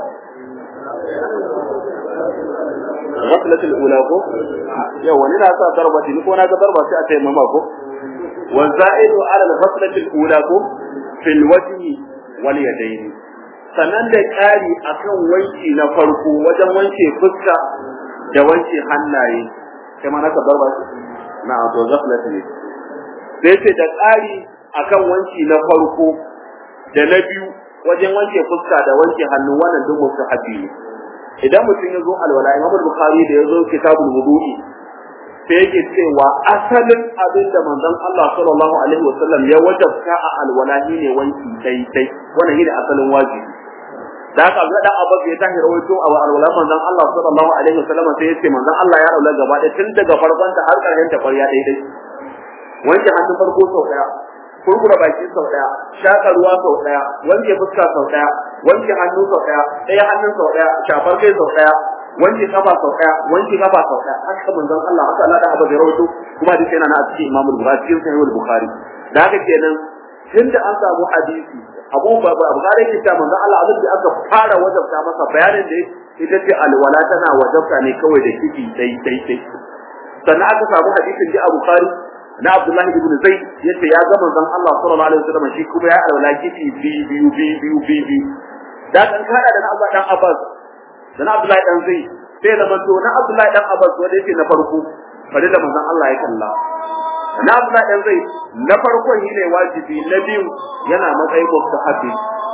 غفلة الأولى كو يو وننا سا ضربة نكو ناك ضربة سأتي مماكو والزائد على الغفلة الأولى كو في الوجه واليدين sannan da ƙari akan wanki na farko wajen wanke fuska da wanke hannaye kai ma naka darba na to ghaflat ne sai ce da ƙari akan wanki na farko da na biyu wajen wanke fuska da wanke hannu wannan duk mustahabi ne idan mutum ya zo alwala Imam Bukhari da ya zo kitabul wudu'i sai yake cewa asalin abin da manzon Allah sallallahu alaihi wasallam ya wajabta a alwala ne wanki daidai wannan ne asalin wajibi da haka ga dan Abbas ya tahi rawaito a alwala manzon Allah sallallahu alaihi wasallam sai yace manzon Allah ya raula gaba da tun daga farkon ta har ƙarshen ta ƙarya daidai wanke hannun farko sau daya kurkura baki sau daya shaka ruwa sau daya wanke fuska sau daya wanke hannu sau daya ɗaya hannun sau daya shafar kai sau daya wanke kafa sau daya wanke kafa sau daya haka manzon Allah haka Allah da Abu rawaito kuma da yana na a cikin Imam Bukhari cikin Sahih Bukhari da haka kenan tunda an samu hadisi Abu Bukhari yake cewa manzon Allah abin da aka fara wajabta masa bayanin da ita ce alwala tana wajabta ne kawai da kifi dai dai dai sannan aka samu hadisin da Abu Bukhari na Abdullahi ibn Zaid yace ya ga manzon Allah sallallahu alaihi wasallam shi kuma ya alwala kifi biyu biyu biyu biyu biyu biyu da kan kada da na Abdullah dan Abbas da na Abdullahi dan Zaid sai da manzo na Abdullahi dan Abbas wanda yake na farko bari da manzon Allah ya kalla na Abdullahi dan Zaid na farko shine wajibi na biyu yana matsayin mustahabi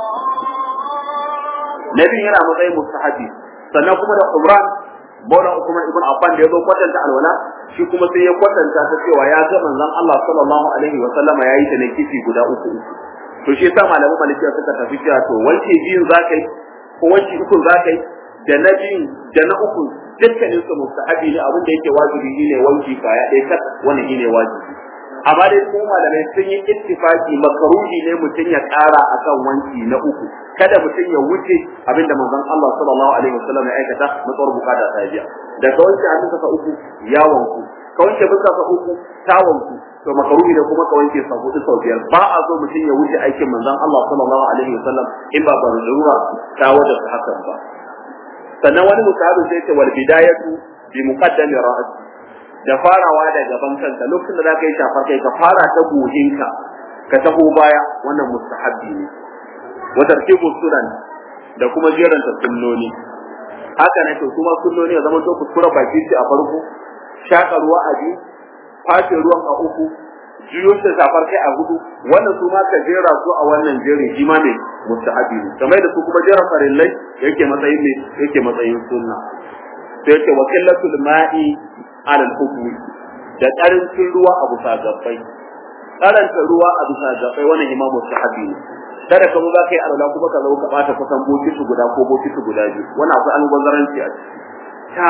na biyu yana matsayin mustahabi sannan kuma da Umran Maula Usman ibn Affan da ya zo kwatanta alwala shi kuma sai ya kwatanta ta cewa ya ga manzon Allah sallallahu alaihi wa sallama yayi ta ne kifi guda uku to shi yasa malaman malikiya suka tafi cewa to wanke biyun zaka yi ko wanke uku zaka yi da na biyun da na uku dukkanin su mustahabi ne abin da yake wajibi shine wanki kaya ɗaya kat wannan shine wajibi amma dai kuma malamai sun yi ittifaki makaruhi ne mutum ya ƙara akan wanki na uku kada mutum ya wuce abinda manzon Allah sallallahu alaihi wasallam ya aikata na tsawar bukata ta biya daga wanke hannunka ka uku ya wanku ka wanke fuska ka uku ta wanku to makaruhi da kuma ka wanke sa hudu sau biyar ba a so mutum ya wuce aikin manzon Allah sallallahu alaihi wasallam in ba barura ta wada hakan ba sannan wani musahabi sai ce wal bidayatu bi muqaddami ra'si da farawa da gaban kanka lokacin da zaka yi shafar kai ka fara ta gohinka ka taho baya wannan mustahabbi ne wa tartibu sunan da kuma jeranta sunnoni haka ne to kuma sunnoni ya zama to kuskura baki shi a farko shaka ruwa a biyu fashe ruwan a uku juyo da shafar kai a hudu wannan su ma ka jera su a wannan jerin shi ma ne mustahabbi ne kamar da su kuma jera farillai yake matsayin ne yake matsayin sunna sai yake wa qillatul ma'i ala al-hukmi da karancin ruwa a bisa gabbai karanta ruwa a bisa gabbai wannan imamu sahabi ne kada ka za ka yi alwala kuma ka zo ka bata kusan bokiti guda ko bokiti guda biyu wannan akwai almubazzaranci a ciki ta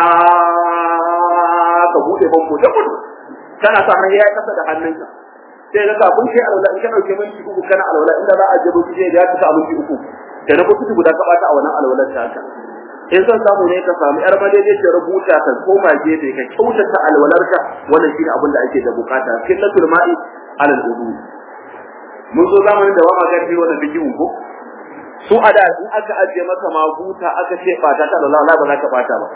ka bude banko da gudu kana sa har yayi kasa da hannunka sai ga kafin kai alwala in ka dauke minti uku kana alwala inda za a je bokiti da ya fita a minti uku da na bokiti guda ka bata a wannan alwalar ta haka in son samu ne ka samu yar madaidai ta rubuta ka koma gefe ka kyautata alwalarka wannan shine abin da ake da bukata killatul ma'i alal wudu mun zo zamanin da wama gadi wannan bikin ko su a da in aka ajiye maka maguta aka ce bata ta Allah ba za ka bata ba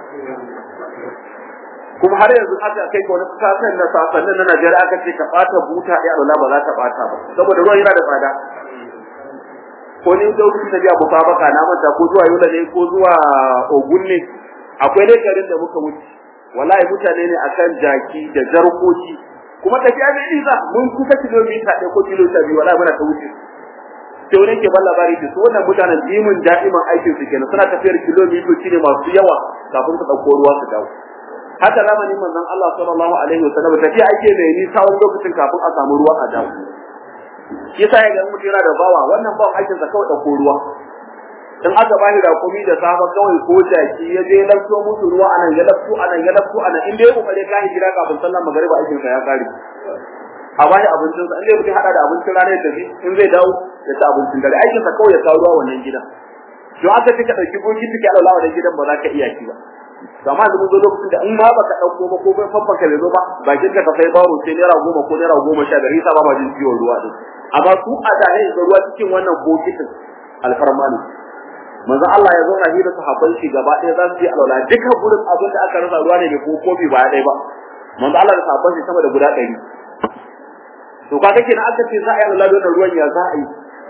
kuma har yanzu aka kai ka wani kasan na safannin na Najeriya aka ce ka bata buta ɗaya Allah ba za ta bata ba saboda ruwan yana da tsada ko ni da wuce ta biya musabaka na manta ko zuwa yola ne ko zuwa ogun ne akwai dai garin da muka wuce wallahi mutane ne akan jaki da jarkoki kuma tafiya ne nisa mun kusa kilomita ɗaya ko kilomita biyu wallahi muna ta wuce sai wani ke ban labari da su wannan mutanen jimin da'iman aikin su kenan suna tafiyar kilomitoci ne masu yawa kafin su ɗauko ruwa su dawo haka zamanin manzon Allah sallallahu alaihi wasallam tafiya ake mai nisa wani lokacin kafin a samu ruwa a dawo yasa ya ga mutum yana da bawa wannan bawan aikin sa kawai dauko ruwa in aka bashi rakumi da safa kawai ko jaki ya je lafto musu ruwa anan ya lafto anan ya lafto anan in dai kokare ka hijira kafin sallar magariba aikin sa ya kare a bashi abincin sa in dai mutum hada da abincin rana ya tafi in zai dawo ya ci abincin dare aikin sa kawai ya kawo ruwa wannan gidan don aka ce ka dauki bokiti ka alawa wannan gidan ba za ka iya shi ba to amma yanzu mun zo lokacin da in ma baka dauko ba ko bai fanfa ka zo ba bakin ka kai baro sai naira goma ko naira goma sha biyar yasa ba ma jin ciwon ruwa din amma su a da ne da ruwa cikin wannan bokitin alfarma ne manzo Allah ya zauna ni da sahabban shi gaba ɗaya za su yi alwala duka gurin abin da aka rasa ruwa ne da ko kofi ba ɗaya ba manzo Allah da sahabban shi sama da guda ɗari to kaga kenan aka ce za a yi alwala da ruwan ya za a yi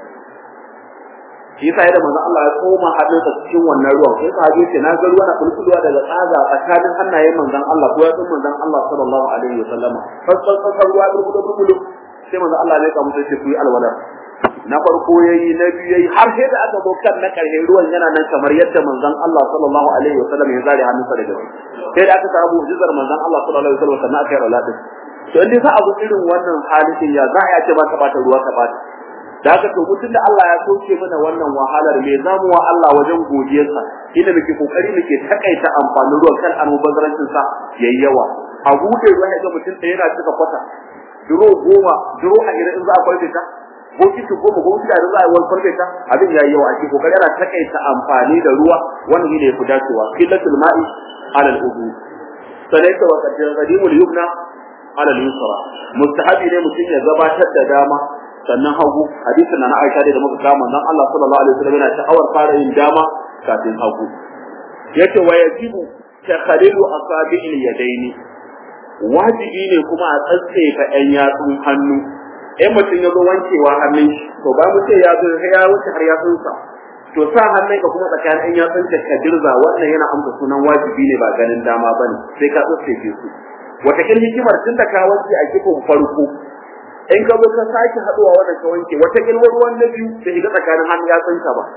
shi yasa da manzo Allah ya koma hannunsa cikin wannan ruwan sai sahabi ce na ga ruwa na kulkulwa daga tsaga tsakanin hannayen manzon Allah ko yatsun manzon Allah sallallahu alaihi wasallam fasfan fasfan ruwa kulkulu kulkulu sai manzo Allah ya kamu sai ku yi alwala na farko yayi na biyu yayi har sai da aka zo kan na karshe ruwan yana nan kamar yadda manzon Allah sallallahu alaihi wasallam ya zare hannunsa daga sai da aka samu mu'jizar manzon Allah sallallahu alaihi wasallam sannan aka yi alwala din to indai za a zo irin wannan halin ya za a ce ba ta bata ruwa ta bata da haka to mutum da Allah ya soke mana wannan wahalar me zamu wa Allah wajen godiyarsa ina muke kokari muke takaita amfanin ruwan kan almubazzarancin sa yayi yawa a bude ruwa ya ga mutum da yana cika kwata duro goma duro a irin in za a farfe ta bokiti goma bokiti da za a wani farfe ta abin yayi yawa ake kokari ana takaita amfani da ruwa wannan ne yafi dacewa qillatul ma'i ala al-udu sanai ka wa qadimul yubna ala al-yusra mustahabi ne mutum ya gabatar da dama sannan hagu hadisin na Aisha da muka kama nan Allah sallallahu alaihi wasallam yana sha'awar fara yin dama kafin hagu yace wa yajibu takhalilu asabi'il yadaini wajibi ne kuma a tsatsefa ɗan yatsun hannu in mutum ya zo wankewa hannun shi to ba mu ce ya zo ya wuce har yatsunsa to sa hannun ka kuma tsakanin ɗan yatsun ka ka dirza wannan yana amsa sunan wajibi ne ba ganin dama bane sai ka tsatsefe su wata kin hikimar tunda ka wanke a kifin farko in ka zo ka sake haduwa wannan ka wanke wata kin ruwan na biyu sai ga tsakanin hannun yatsun ka ba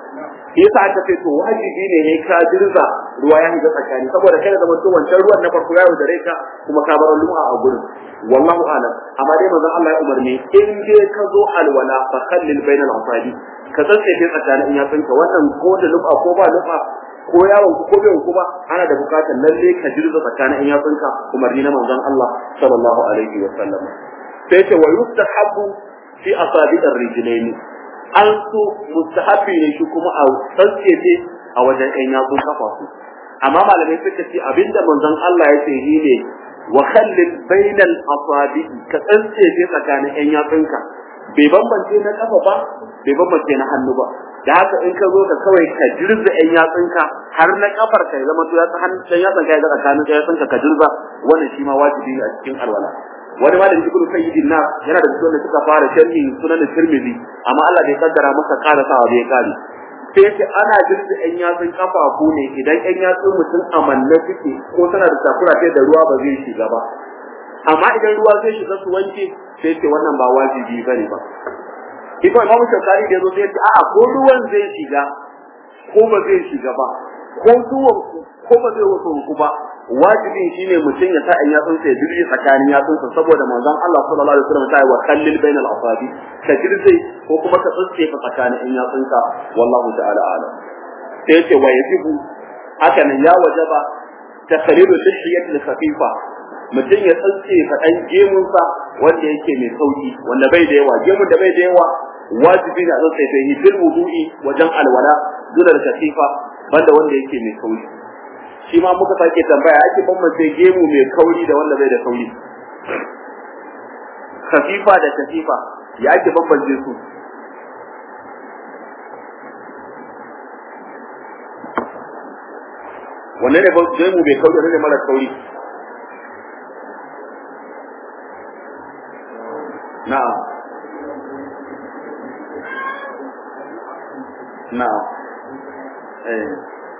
shi yasa aka ce to wajibi ne ne ka dirza ruwa ya shiga tsakani saboda kai da zaman to wancan ruwan na farko ya yaudare ka kuma ka bar lum'a a gurin wallahu alam amma dai manzon Allah ya umarni in dai ka zo alwala fa khallil bainal asabi ka tsantsaye tsakanin in ya tsinka wannan ko da lum'a ko ba lum'a ko yawon ko bai ku ba ana da bukatar lalle ka dirza tsakanin in ya tsinka umarni na manzon Allah sallallahu alaihi wa sallam sai ce wa yustahabbu fi asabi'ir rijlaini an so mustahabi ne shi kuma a tsantsefe a wajen ɗan yatsun kafafu amma malamai suka ce abinda manzon Allah ya ce shi ne wa khallil bainal asabi ka tsantsefe tsakanin ɗan yatsunka bai bambance na kafa ba bai bambance na hannu ba da haka in ka zo ka kawai ka jirza ɗan yatsunka har na kafar ka ya zama to yatsun hannun ɗan yatsunka ya ga tsakanin ɗan yatsunka ka jirza wannan shi ma wajibi ne a cikin alwala wani ma da ibnu sayyidin na yana da cikin da suka fara sharhi sunan tirmidhi amma Allah bai kaddara masa ƙara sawa bai kare sai yace ana jirgi ɗan yatsun kafafu ne idan ɗan yatsun mutum amanna suke ko tana da takura ta da ruwa ba zai shiga ba amma idan ruwa zai shiga su wanke sai ce wannan ba wajibi bane ba ita imamu shakari da yazo sai yace a'a ko ruwan zai shiga ko ba zai shiga ba ko zuwan ko ba zai wato ku ba wajibin shine mutum ya sa in yatsun sa ya dirje tsakanin yatsun sa saboda manzon Allah sallallahu alaihi wasallam ta yi wa kallil bainal asabi ka dirje ko kuma ka tsace fa tsakanin in yatsun ka wallahu ta'ala alam sai yace wa yajibu haka nan ya wajaba takhlilu lihiyat al-khafifa mutum ya tsace fa dan gemun sa wanda yake mai sauki wanda bai da yawa gemun da bai da yawa wajibi ne a tsace fa bil wudu'i wajen alwala dunar khafifa banda wanda yake mai kauri shi ma muka sake tambaya ake bambance gemu mai kauri da wanda bai da kauri kafifa da kafifa ya ake bambance su wanne ne gemu mai kauri wanne ne mara kauri na'am na'am eh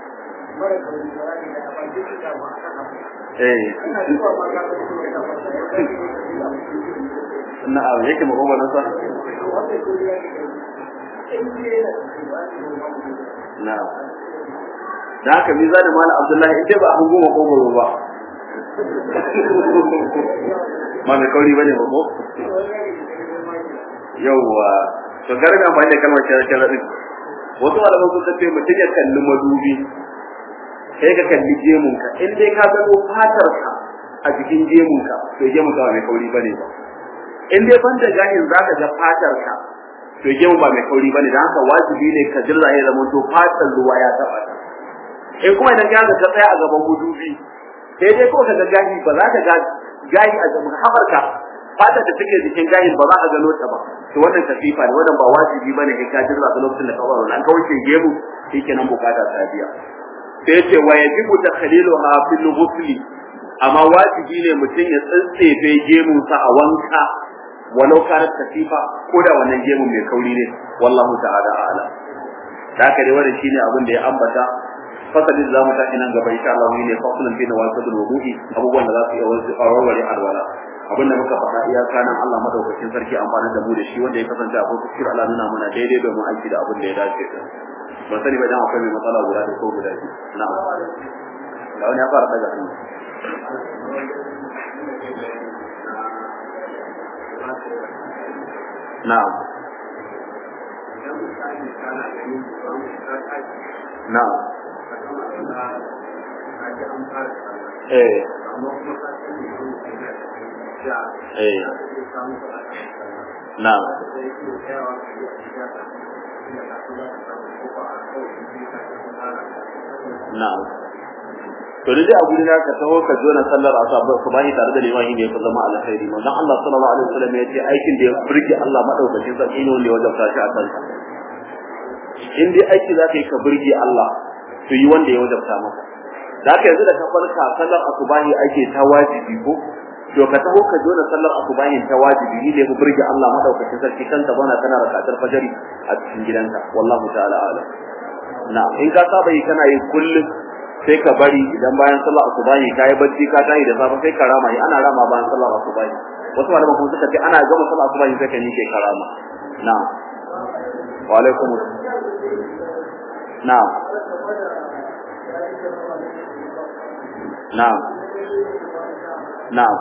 na'am yake magana sa na'am da haka mi zani mala abdullahi ita ba an goma kogoro ba ma mai kauri bane ba ko yawwa to garga ba ne kalmar shara din wasu malaman sun ce mutum ya kalli madubi sai ka kalli gemunka in dai ka gano fatarka a jikin gemunka to gemunka ba mai kauri bane ba in dai banda gahin zaka ga fatarka to gemu ba mai kauri bane dan haka wajibi ne ka jira ya zama to fatar ruwa ya taba ta in kuma idan ya ka tsaya a gaban gudubi sai dai ko ka ga gahi ba za ka ga gahi a gaban habarka fatar da take jikin gahin ba za a gano ta ba to wannan kasifa ne wannan ba wajibi bane kai ka jira a lokacin da ka waro an kawai gemu shikenan bukata ta biya sai yace wa yajibu takhliluha fil ghusli amma wajibi ne mutum ya tsantsefe gemunsa a wanka walau kana kasifa ko da wannan gemun mai kauri ne wallahu ta'ala a'lam da haka dai wannan shine abin da ya ambata fasalin da zamu tafi nan gaba insha Allah ne fasalin fi nawasul wudu'i abubuwan da za su iya wasu warware alwala abin da muka faɗa iyaka nan Allah madaukakin sarki amfani da mu da shi wanda ya kasance akwai kuskure Allah nuna mana daidai domin aiki da abin da ya dace da ban sani ba dan akwai mai matsala guda da ko guda biyu na'am da wani ya fara daga hannu na'am na'am eh eh na'am na'am to dai a guri na ka taho ka jona sallar asuba ku bani tare da limami ne ya zama alkhairi manzon Allah sallallahu alaihi wasallam ya ce aikin da ya burge Allah madaukakin sarki ne wanda ya wajabta shi a kanka in dai aiki za ka yi ka burge Allah to yi wanda ya wajabta maka da haka yanzu da ka farka sallar asubahi ake ta wajibi ko to ka taho ka jona sallar asubahi ta wajibi ni da ya burge Allah madaukakin sarki kanka bana kana rakatar fajari a cikin gidanka wallahu ta'ala alam na in ka saba yi kana yi kullum sai ka bari idan bayan sallar asubahi ka yi bacci ka tayi da safe sai ka rama yi ana rama bayan sallar asubahi wasu malaman kuma suka ce ana gama sallar asubahi sai ka nike ka rama na wa alaikum na'am na'am na'am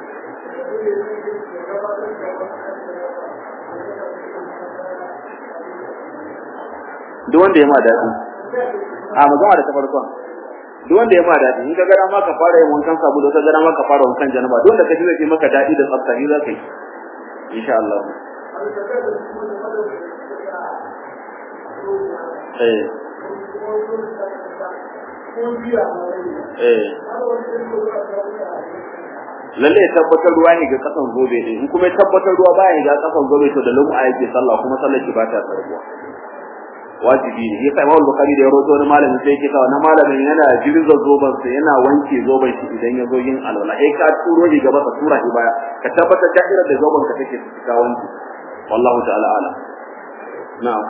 duk wanda ya ma daɗi a magana da ta farkon duk wanda ya ma daɗi in ka gada ma ka fara yin wankan sabulu ka gada ma ka fara wankan janaba duk wanda ka ji zai maka daɗi da tsafta ni za ka yi insha Allah eh eh lalle ya tabbatar ruwa ne ga kasan zobe ne in kuma ya tabbatar ruwa baya ga kasan zobe to da lumu yake sallah kuma sallar ki ba ta sarbuwa wajibi ne yasa Imam Bukhari da ya rawaito wani malami sai yake cewa na malamin yana jirza zoban sa yana wanke zoban shi idan ya zo yin alwala eh ka turo ni gaba ka tura shi baya ka tabbatar da'irar da zoban ka take ka wanke wallahu ta'ala ala na'am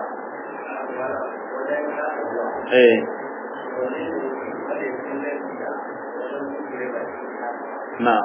eh na'am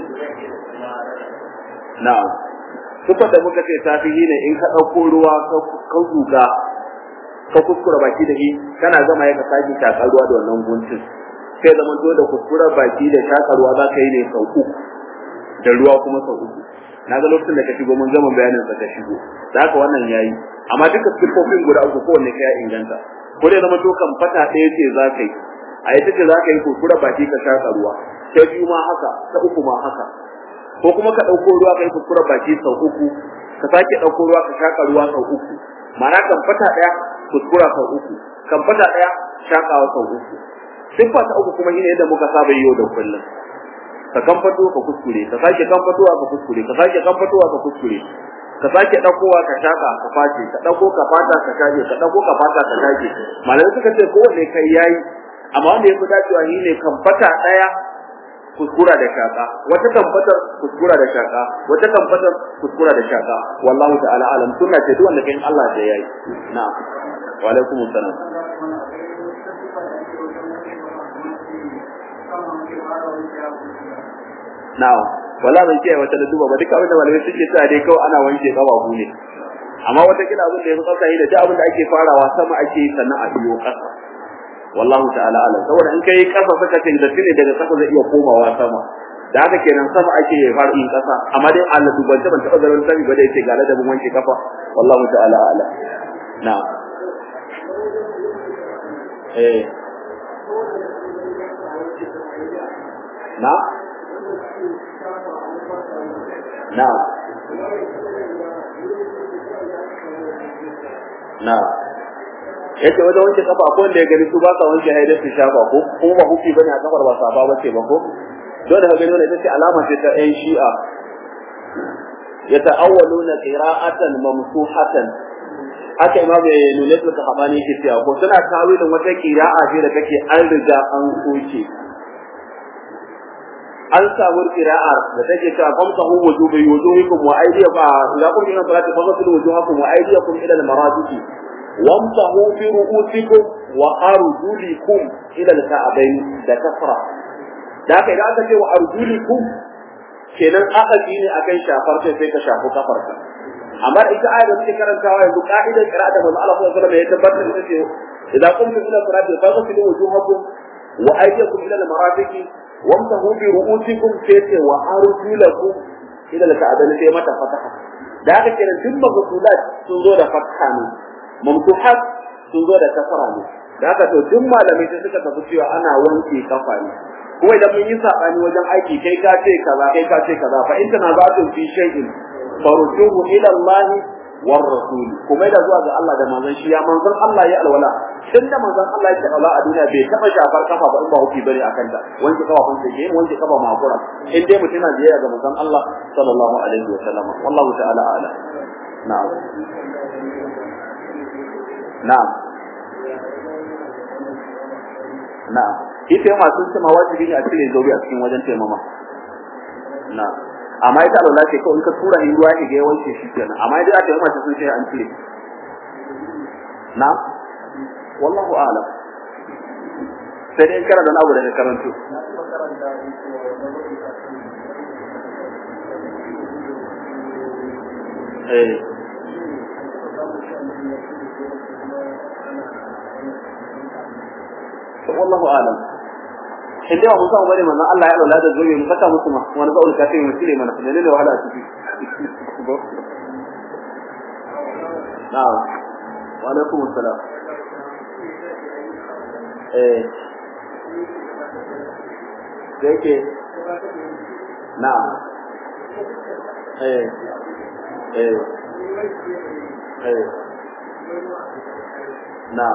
na'am Sufar da muka ce tafihi ne in ka ɗauko ruwa ka zuga ka kuskura baki da shi kana gama ya ka sake shakar ruwa da wannan guntun sai zaman to da kuskura baki da shakar ruwa za ka yi ne sau uku da ruwa kuma sau uku na ga lokacin da ka shigo mun gama bayanin sa ka shigo da haka wannan yayi amma duka siffofin guda uku kowanne ka ya inganta ko dai zama to kan fata ɗaya ce za ka yi a yi ce za ka yi kuskura baki ka shaka ruwa ta biyu ma haka ta uku ma haka ko kuma ka ɗauko ruwa ka yi kuskura baki sau uku ka sake ɗauko ruwa ka shaka ruwa sau uku ma'ana kan fata ɗaya kuskura sau uku kan fata ɗaya shakawa sau uku siffa ta uku kuma shine yadda muka saba yau da kullum ka kamfato ka kuskure ka sake kamfatowa ka kuskure ka sake kamfatowa ka kuskure ka sake ɗaukowa ka shaka ka face ka ɗauko ka fata ka shaje ka ɗauko ka fata ka shaje malamai suka ce kowanne kai yayi amma wanda ya fi dacewa shi ne kamfata ɗaya kuskura da shaka wata kamfatar kuskura da shaka wata kamfatar kuskura da shaka wallahu ta'ala alam sunna ce duk wanda kai Allah da yayi na'am wa alaikum assalam na'am wala ban kiyaye wata da duba ba duka abin da malamai suke sa dai kawai ana wanke kafafu ne amma wata kila abin da ya fi tsaka yi da duk abin da ake farawa sama ake yi sannan a biyo ƙasa wallahu ta'ala alam saboda in kai kasa saka ce da tune daga kasa zai iya komawa sama da haka kenan sama ake fara yin kasa amma dai Allah dubanta ban taba garin sani ba da yake ga da wanke kafa wallahu ta'ala alam na'am eh na na na yace wajen wanke kafa akwai wanda ya gani su ba sa wanke haidar su shafa ko kuma ba hufi bane a kafar ba saba bace ba ko dole ka gani wannan ita ce alama ce ta ƴan shi'a yata'awwaluna qira'atan mamsuhatan haka imam ya nuna su ka habani yake cewa ko suna tawilin wata qira'a ce da take an riga an soke an samu qira'ar da take cewa famsahu wujubi wujuhikum wa aydiyakum ila qur'an salati faghsilu wujuhakum wa aydiyakum ila al-marafiq wamsahu bi ru'usikum wa arjulikum ila al-ka'bayn da kasra da haka idan aka ce wa arjulikum kenan akadi ne akan shafar sai sai ka shafu kafarka amma ita ayar da muke karantawa yanzu ka'idar qira'a da manzo Allah sallallahu alaihi wasallam ya tabbatar da cewa idan kuntum ila salati faghsilu wujuhakum wa aydiyakum ila al-marafiq wamsahu bi ru'usikum sai wa arjulakum ila al-ka'bayn sai mata fataha da haka kenan duk magulat sun zo da fataha ne mamtuhat sun zo da kasara ne da haka to duk malamai sai suka tafi cewa ana wanke kafa ne kuma idan mun yi sabani wajen aiki kai ka ce kaza kai ka ce kaza fa in tana za ta fi shay'in farjuhu ila Allah war rasul kuma da zuwa ga Allah da manzon shi ya manzon Allah ya alwala tun da manzon Allah ya alwala a duniya bai taba shafar kafa ba in ba hukunci bane akan ta wanke kafa kun sai wanke kafa ma hakura in dai mutum na biyayya ga manzon Allah sallallahu alaihi wa sallam wallahu ta'ala a'lam na'am na'am na'am ita ma sun ce ma wajibi ne a cire zobe a cikin wajen taimama na'am amma ita alwala ce kawai in ka tura in ruwa ne ga yawanci shi kenan amma idan aka yi mace sun ce an cire na'am wallahu a'lam sai dai kana da abu da ka karanto eh to wallahu alam in dai mun san bane manzon Allah ya daula da zobe mu saka musu ma wani zaul ka sai mu cire mana ne ne wahala ciki na'am wa alaikum assalam eh da yake na'am eh eh eh na'am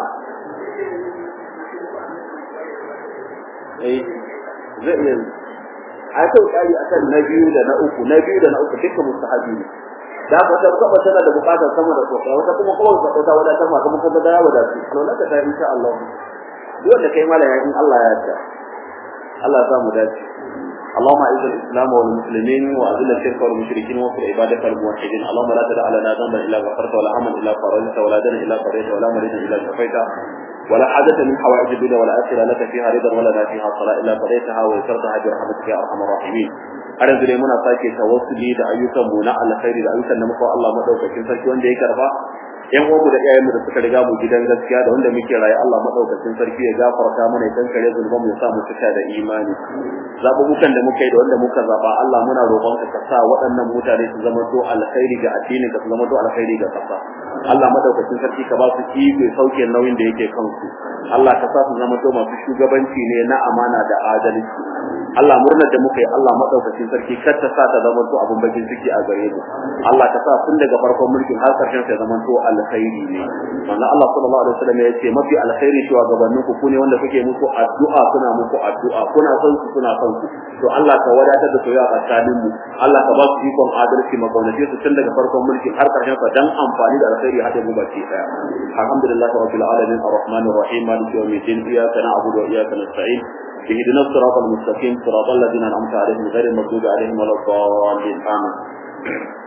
eh zai iya a kai kari akan na biyu da na uku na biyu da na uku duka mustahabi ne da ka ta gaba tana da bukatar sama da sosai wata kuma kawai ka ta wadatar ma kuma ka da ya wadatu alwala ka ta insha Allah duk wanda kai mala yayin Allah ya yarda Allah ya samu dace اللهم اعز الاسلام والمسلمين واذل الشرك والمشركين وانصر عبادك الموحدين اللهم لا تدع لنا ذنبا الا غفرته ولا هما الا فرجته ولا دنا الا قضيته ولا مريضا الا شفيته ولا حاجة من حوائج الدنيا ولا آخرة لك فيها رضا ولا لا فيها صلاة إلا قضيتها ويسرتها برحمتك يا أرحم الراحمين har yanzu dai muna sake tawassuli da ayyukan mu na alkhairi da ayyukan da muka Allah madaukakin sarki wanda ya karba yan uwanmu da iyayenmu da suka riga mu gidan gaskiya da wanda muke raye Allah madaukakin sarki ya gafarta mana ya kankare zulman mu ya sa mu cika da imani zabubukan da muka yi da wanda muka zaba Allah muna roƙon ka ka sa waɗannan mutane su zama to alkhairi ga addinin ka su zama to alkhairi ga kasa Allah madaukakin sarki ka ba su iko sauke nauyin da yake kansu Allah ka sa su zama to masu shugabanci ne na amana da adalci Allah murnar da muka yi Allah madaukakin sarki kar ta sa ta zama to abun bakin ciki a gare mu Allah ka sa tun daga farkon mulkin har karshen sa zama to alkhairi ne manzo Allah sallallahu alaihi wasallam ya ce mafi alkhairi shi gabanin ku kune wanda kuke muku addu'a kuna muku addu'a kuna son su kuna son su to Allah ka wadatar da soyayya tsakanin mu Allah ka ba su ikon adalci makaunace su tun daga farkon mulkin har karshen sa dan amfani da alkhairi hada mu baki daya alhamdulillah rabbil alamin arrahmanir rahim maliki yawmid din iyyaka na'budu wa iyyaka nasta'in اهدنا الصراط المستقيم صراط الذين انعمت عليهم غير المغضوب عليهم ولا الضالين امين